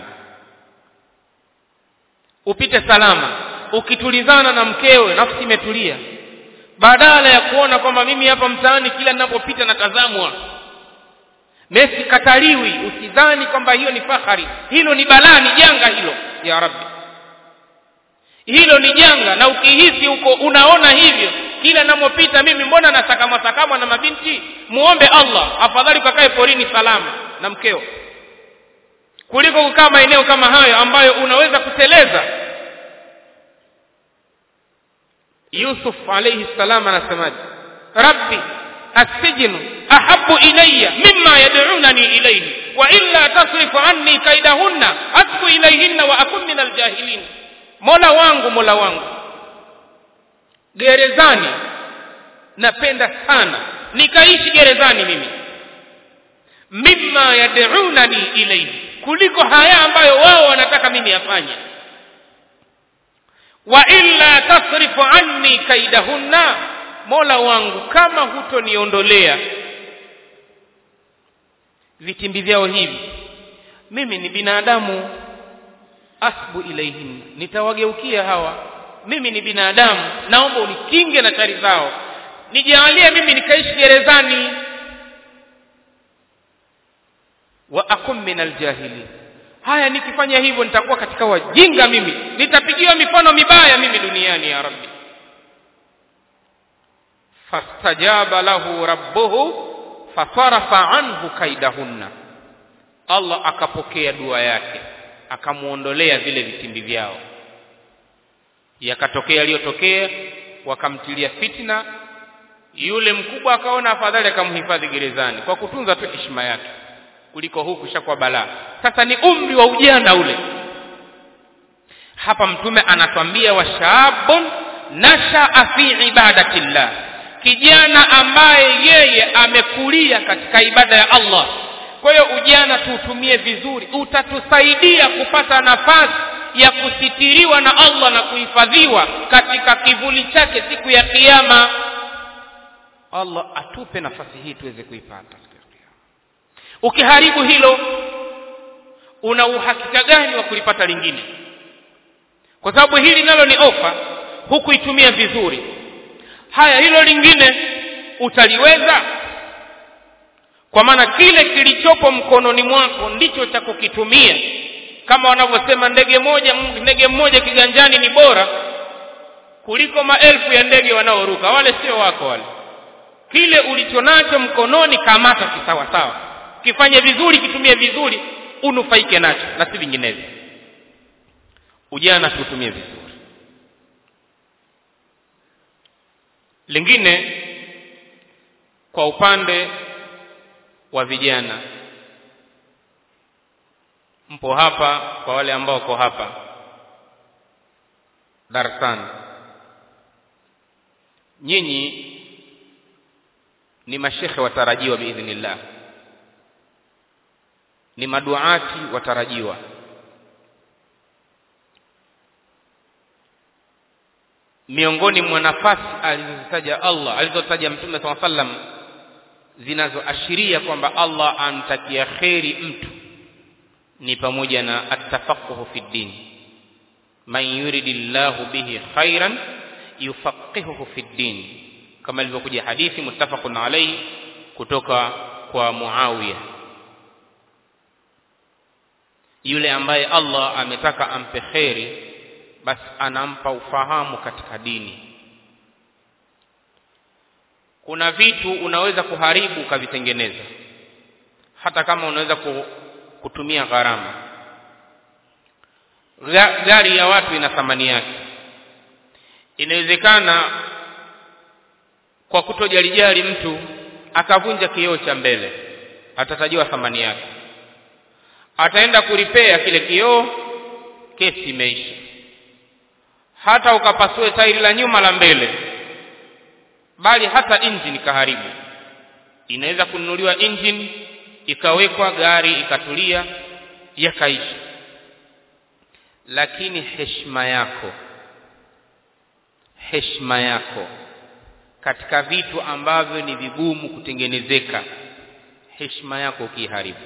upite salama ukitulizana na mkewe nafsi imetulia badala ya kuona kwamba mimi hapa mtaani kila ninapopita natazamwa Messi kataliwi usidhani kwamba hiyo ni fahari hilo ni balaa ni janga hilo ya rabbi hilo ni janga na ukihisi huko unaona hivyo kila namopita mimi mbona nasakamwa sakamwa na mabinti muombe Allah afadhali ukakae porini salama na mkeo kuliko kukaa maeneo kama hayo ambayo unaweza kuteleza Yusuf alayhi salam anasemaje rabbi السجن أحب إلي مما يدعونني إليه وإلا تصرف عني كيدهن أسك إليهن وأكن من الجاهلين mola wangu mola wangu gerezani napenda sana nikaishi gerezani mimi mimma yad'unani ilayhi kuliko haya ambayo wao wanataka mimi afanye wa illa tasrifu anni kaidahunna mola wangu kama hutoniondolea vitimbi vyao hivi mimi ni binadamu asbu ilaihin nitawageukia hawa mimi ni binadamu naomba unikinge na shari zao nijalie mimi nikaishi gerezani wa akum min aljahilin haya nikifanya hivyo nitakuwa katika wajinga mimi nitapigiwa mifano mibaya mimi duniani ya rabbi fastajaba lahu rabbuhu fasarafa anhu kaidahunna Allah akapokea dua yake akamuondolea vile vitimbi vyao yakatokea yaliyotokea wakamtilia fitna yule mkubwa akaona afadhali akamhifadhi gerezani kwa kutunza tu heshima yake kuliko huku shakuwa balaa sasa ni umri wa ujana ule hapa mtume anatwambia washabun nashaa fi ibadatillah kijana ambaye yeye amekulia katika ibada ya Allah kwa hiyo ujana tuutumie vizuri utatusaidia kupata nafasi ya kusitiriwa na Allah na kuhifadhiwa katika kivuli chake siku ya kiyama Allah atupe nafasi hii tuweze kuipata ukiharibu hilo una uhakika gani wa kulipata lingine kwa sababu hili nalo ni ofa hukuitumia vizuri haya hilo lingine utaliweza kwa maana kile kilichopo mkononi mwako ndicho cha kukitumia kama wanavyosema ndege moja ndege mmoja kiganjani ni bora kuliko maelfu ya ndege wanaoruka wale sio wako wale kile ulichonacho mkononi kamata kisawa sawa kifanye vizuri kitumie vizuri unufaike nacho na si vinginevyo ujana tuutumie vizuri lingine kwa upande wa vijana mpo hapa kwa wale ambao wako hapa darasani nyinyi ni mashekhe watarajiwa biidhnillah ni maduati watarajiwa miongoni mwa nafasi alizozitaja Allah alizotaja Mtume SAW sallam zinazoashiria kwamba Allah amtakia kheri mtu ni pamoja na atafaquhu fi din man yuridillahu bihi khairan yufaqihuhu fi din kama ilivyokuja hadithi muttafaqun alayhi kutoka kwa Muawiya yule ambaye Allah ametaka ampe kheri basi anampa ufahamu katika dini kuna vitu unaweza kuharibu ukavitengeneza hata kama unaweza kutumia gharama gari ya watu ina thamani yake inawezekana kwa kutojalijali mtu akavunja kioo cha mbele atatajiwa thamani yake ataenda kuripea kile kioo kesi imeisha hata ukapasue tairi la nyuma la mbele bali hata engine kaharibu inaweza kununuliwa engine ikawekwa gari ikatulia yakaisha lakini heshima yako heshima yako katika vitu ambavyo ni vigumu kutengenezeka heshima yako ukiharibu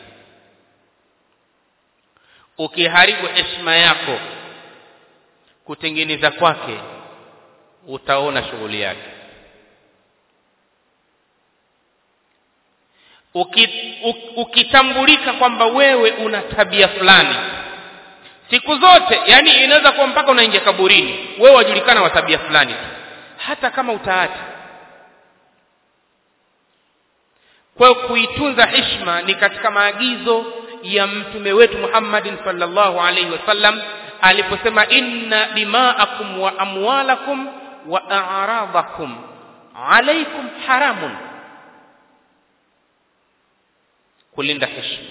ukiharibu heshima yako kutengeneza kwake utaona shughuli yake ukitambulika kwamba wewe una tabia fulani siku zote yani inaweza kuwa mpaka unaingia kaburini wewe wajulikana wa tabia fulani hata kama utaacha kwa hiyo kuitunza heshima ni katika maagizo ya mtume wetu Muhammadin sallallahu alaihi wasallam aliposema inna dima'akum wa amwalakum wa a'radakum alaikum haramun kulinda heshima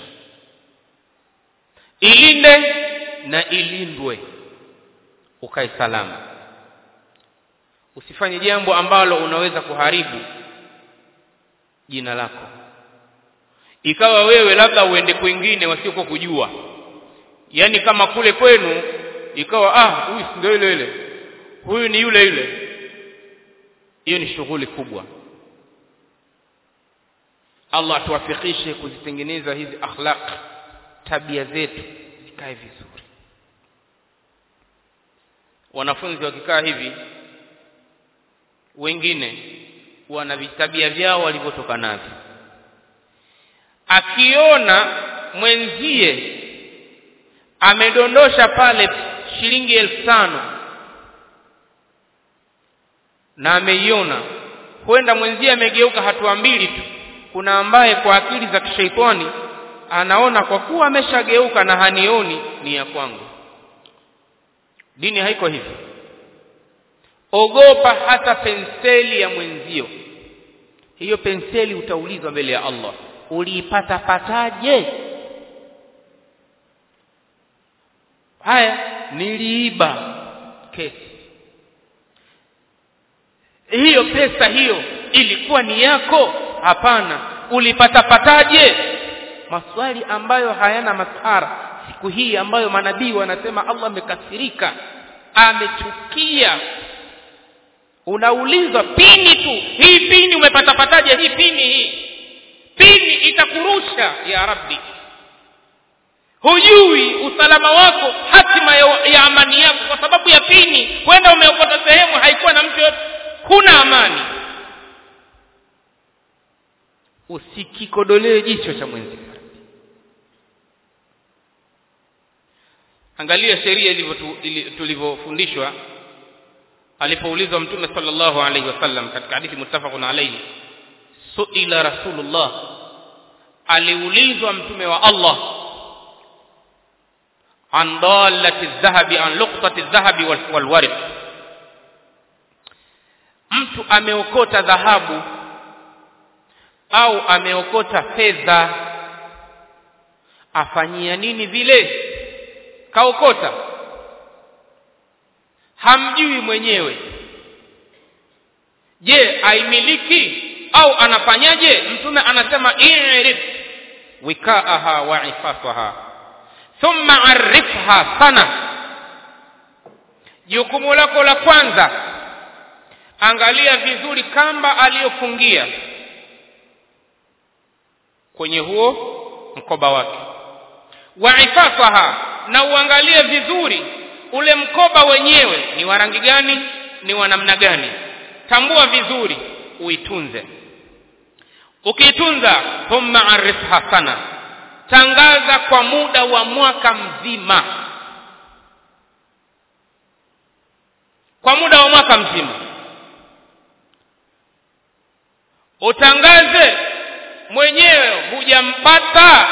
ilinde na ilindwe ukae salama usifanye jambo ambalo unaweza kuharibu jina lako ikawa wewe labda uende kwingine wasiokuwa kujua yani kama kule kwenu ikawa ah huyu ndio ile ile huyu ni yule yule hiyo ni shughuli kubwa Allah atuwafikishe kuzitengeneza hizi akhlaq tabia zetu zikae vizuri wanafunzi wakikaa hivi wengine wana vitabia vyao walivyotoka navyo akiona mwenzie amedondosha pale shilingi elfu tano na ameiona huenda mwenzie amegeuka hatua mbili tu kuna ambaye kwa akili za kishaitani anaona kwa kuwa ameshageuka na hanioni ni ya kwangu dini haiko hivyo ogopa hata penseli ya mwenzio hiyo penseli utaulizwa mbele ya Allah uliipata pataje haya niliiba kesi hiyo pesa hiyo ilikuwa ni yako hapana ulipata pataje maswali ambayo hayana masara siku hii ambayo manabii wanasema Allah amekasirika amechukia unaulizwa pini tu hii pini umepata pataje hii pini hii pini itakurusha ya rabbi hujui usalama wako hatima ya, ya amani yako kwa sababu ya pini kwenda umeokota sehemu haikuwa na mtu yote huna amani usikikodolee jicho cha mwenzi angalia sheria ilivyo tulivyofundishwa alipoulizwa mtume sallallahu alaihi wasallam katika hadithi muttafaqun alayhi suila rasulullah aliulizwa mtume wa Allah an dalati dhahabi an luqtati dhahabi wal warq mtu ameokota dhahabu au ameokota fedha afanyia nini vile kaokota hamjui mwenyewe je aimiliki au anafanyaje mtume anasema i'rif wikaaha wa ifasaha thumma arifha sana jukumu lako la kwanza angalia vizuri kamba aliyofungia kwenye huo mkoba wake wa ifasaha na uangalie vizuri ule mkoba wenyewe ni wa rangi gani ni wa namna gani tambua vizuri uitunze ukiitunza thumma arifha sana tangaza kwa muda wa mwaka mzima kwa muda wa mwaka mzima utangaze mwenyewe hujampata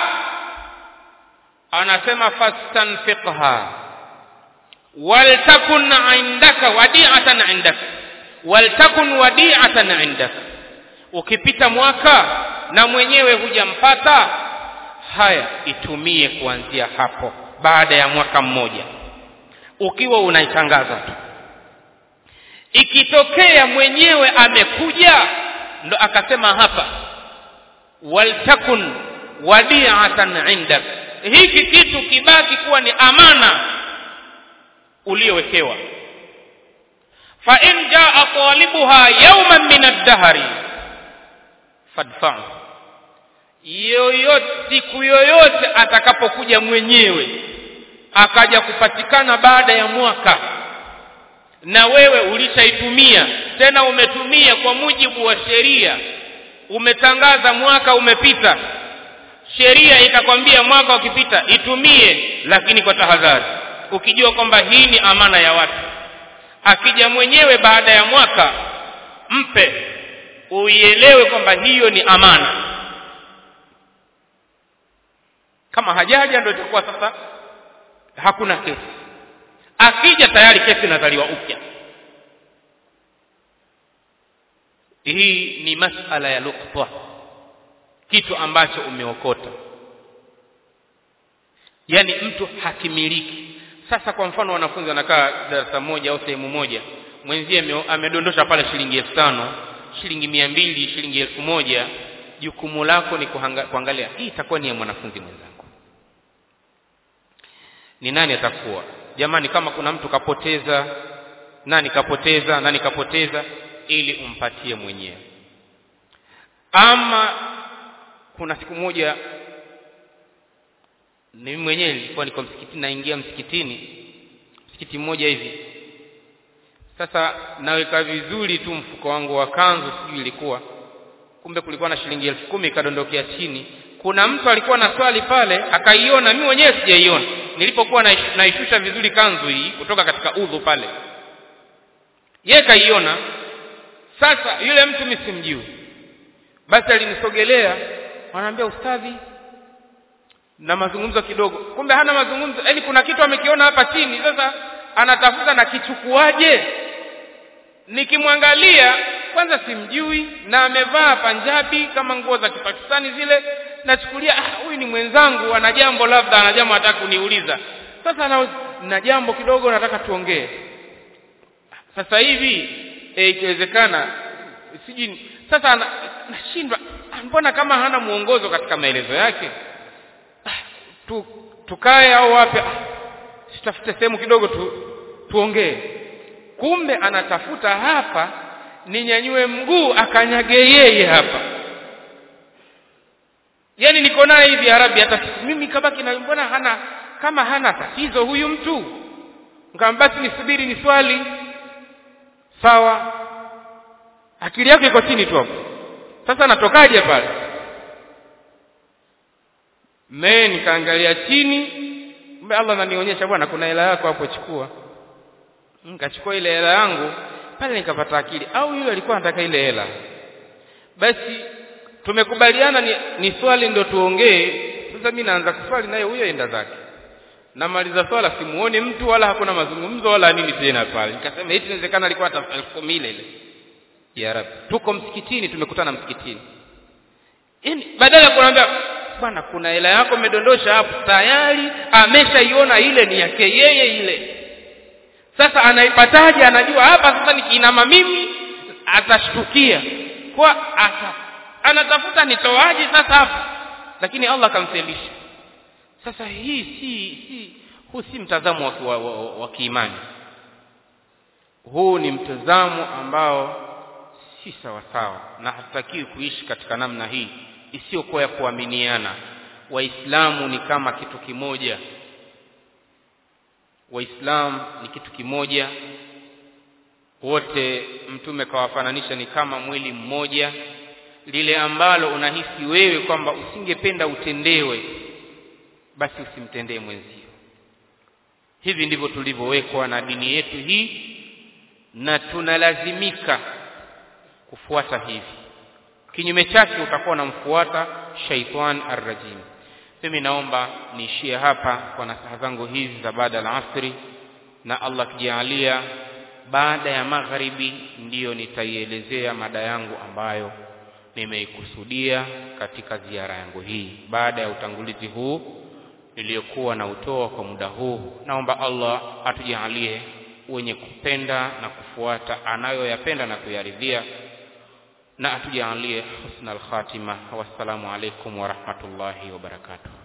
anasema fastanfiqha waltakun indaka wadi'atan indaka waltakun wadi'atan indaka ukipita mwaka na mwenyewe hujampata haya itumie kuanzia hapo baada ya mwaka mmoja ukiwa unaitangaza tu ikitokea mwenyewe amekuja ndo akasema hapa waltakun wadi'atan indak hiki kitu kibaki kuwa ni amana uliowekewa fa in jaa talibuha yawman min ad-dahri fadfa'u yoyote siku yoyote atakapokuja mwenyewe akaja kupatikana baada ya mwaka na wewe ulishaitumia tena umetumia kwa mujibu wa sheria umetangaza mwaka umepita sheria ikakwambia mwaka ukipita itumie lakini kwa tahadhari ukijua kwamba hii ni amana ya watu akija mwenyewe baada ya mwaka mpe uielewe kwamba hiyo ni amana kama hajaja ndio itakuwa sasa hakuna kesi akija tayari kesi inazaliwa upya hii ni masala ya luqta kitu ambacho umeokota yani mtu hakimiliki sasa kwa mfano wanafunzi wanakaa darasa moja au sehemu moja mwenzie amedondosha pale shilingi elfu tano shilingi mia mbili shilingi elfu moja jukumu lako ni kuhanga, kuangalia hii itakuwa ni ya mwanafunzi mwenzangu ni nani atakuwa jamani kama kuna mtu kapoteza nani kapoteza nani kapoteza ili umpatie mwenyewe ama kuna siku moja mimi mwenyewe nilikuwa niko msikitini naingia msikitini msikiti mmoja hivi sasa naweka vizuri tu mfuko wangu wa kanzu sijui ilikuwa kumbe kulikuwa na shilingi elfu kumi ikadondokea chini kuna mtu alikuwa na swali pale akaiona mimi mwenyewe sijaiona nilipokuwa naishusha vizuri kanzu hii kutoka katika udhu pale yeye kaiona sasa yule mtu mimi simjui basi alinisogelea anaambia ustadhi na mazungumzo kidogo kumbe hana mazungumzo yaani kuna kitu amekiona hapa chini sasa anatafuta na kichukuaje nikimwangalia kwanza simjui na amevaa panjabi kama nguo za kipakistani zile nachukulia ah huyu ni mwenzangu ana jambo labda ana jambo anataka kuniuliza sasa na, na jambo kidogo nataka tuongee sasa hivi e, ikiwezekana sijui sasa nashindwa mbona kama hana mwongozo katika maelezo yake ah, tu, tukae au wapi ah, tutafute sehemu kidogo tu, tuongee kumbe anatafuta hapa ninyanyue mguu akanyage yeye hapa yani niko naye hivi ya rabbi hata mimi kabaki na mbona hana kama hana tatizo huyu mtu ngam basi nisubiri ni swali sawa akili yako iko chini tu hapo sasa natokaje pale me nikaangalia chini mbe Allah ananionyesha bwana kuna hela yako hapo chukua nikachukua ile hela yangu pale nikapata akili au yule alikuwa anataka ile hela basi tumekubaliana ni, ni swali ndo tuongee sasa mimi naanza kuswali naye huyo enda zake namaliza swala simuoni mtu wala hakuna mazungumzo wala nini tena pale nikasema eti inawezekana alikuwa hata elfu ile ile ya rabbi tuko msikitini tumekutana msikitini yani badala ya kuambia bwana kuna hela yako umedondosha hapo tayari ameshaiona ile ni yake yeye ile sasa anaipataje anajua hapa sasa nikiinama mimi atashtukia kwa ata anatafuta nitoaje sasa hapa lakini Allah akamfelisha sasa hii si si huu si mtazamo wa, wa, wa, wa kiimani huu ni mtazamo ambao si sawa sawa na hatutakiwi kuishi katika namna hii isiyokuwa ya kuaminiana waislamu ni kama kitu kimoja waislamu ni kitu kimoja wote mtume kawafananisha ni kama mwili mmoja lile ambalo unahisi wewe kwamba usingependa utendewe basi usimtendee mwenzio hivi ndivyo tulivyowekwa na dini yetu hii na tunalazimika kufuata hivi kinyume chake utakuwa unamfuata shaitan arrajim mimi naomba niishie hapa kwa nasaha zangu hizi za baada ya asri na Allah kijalia baada ya magharibi ndiyo nitaielezea mada yangu ambayo nimeikusudia katika ziara yangu hii baada ya utangulizi huu niliyokuwa na utoa kwa muda huu naomba Allah atujalie wenye kupenda na kufuata anayoyapenda na kuyaridhia na atujalie husna al-khatima wassalamu alaikum wa rahmatullahi wa barakatuh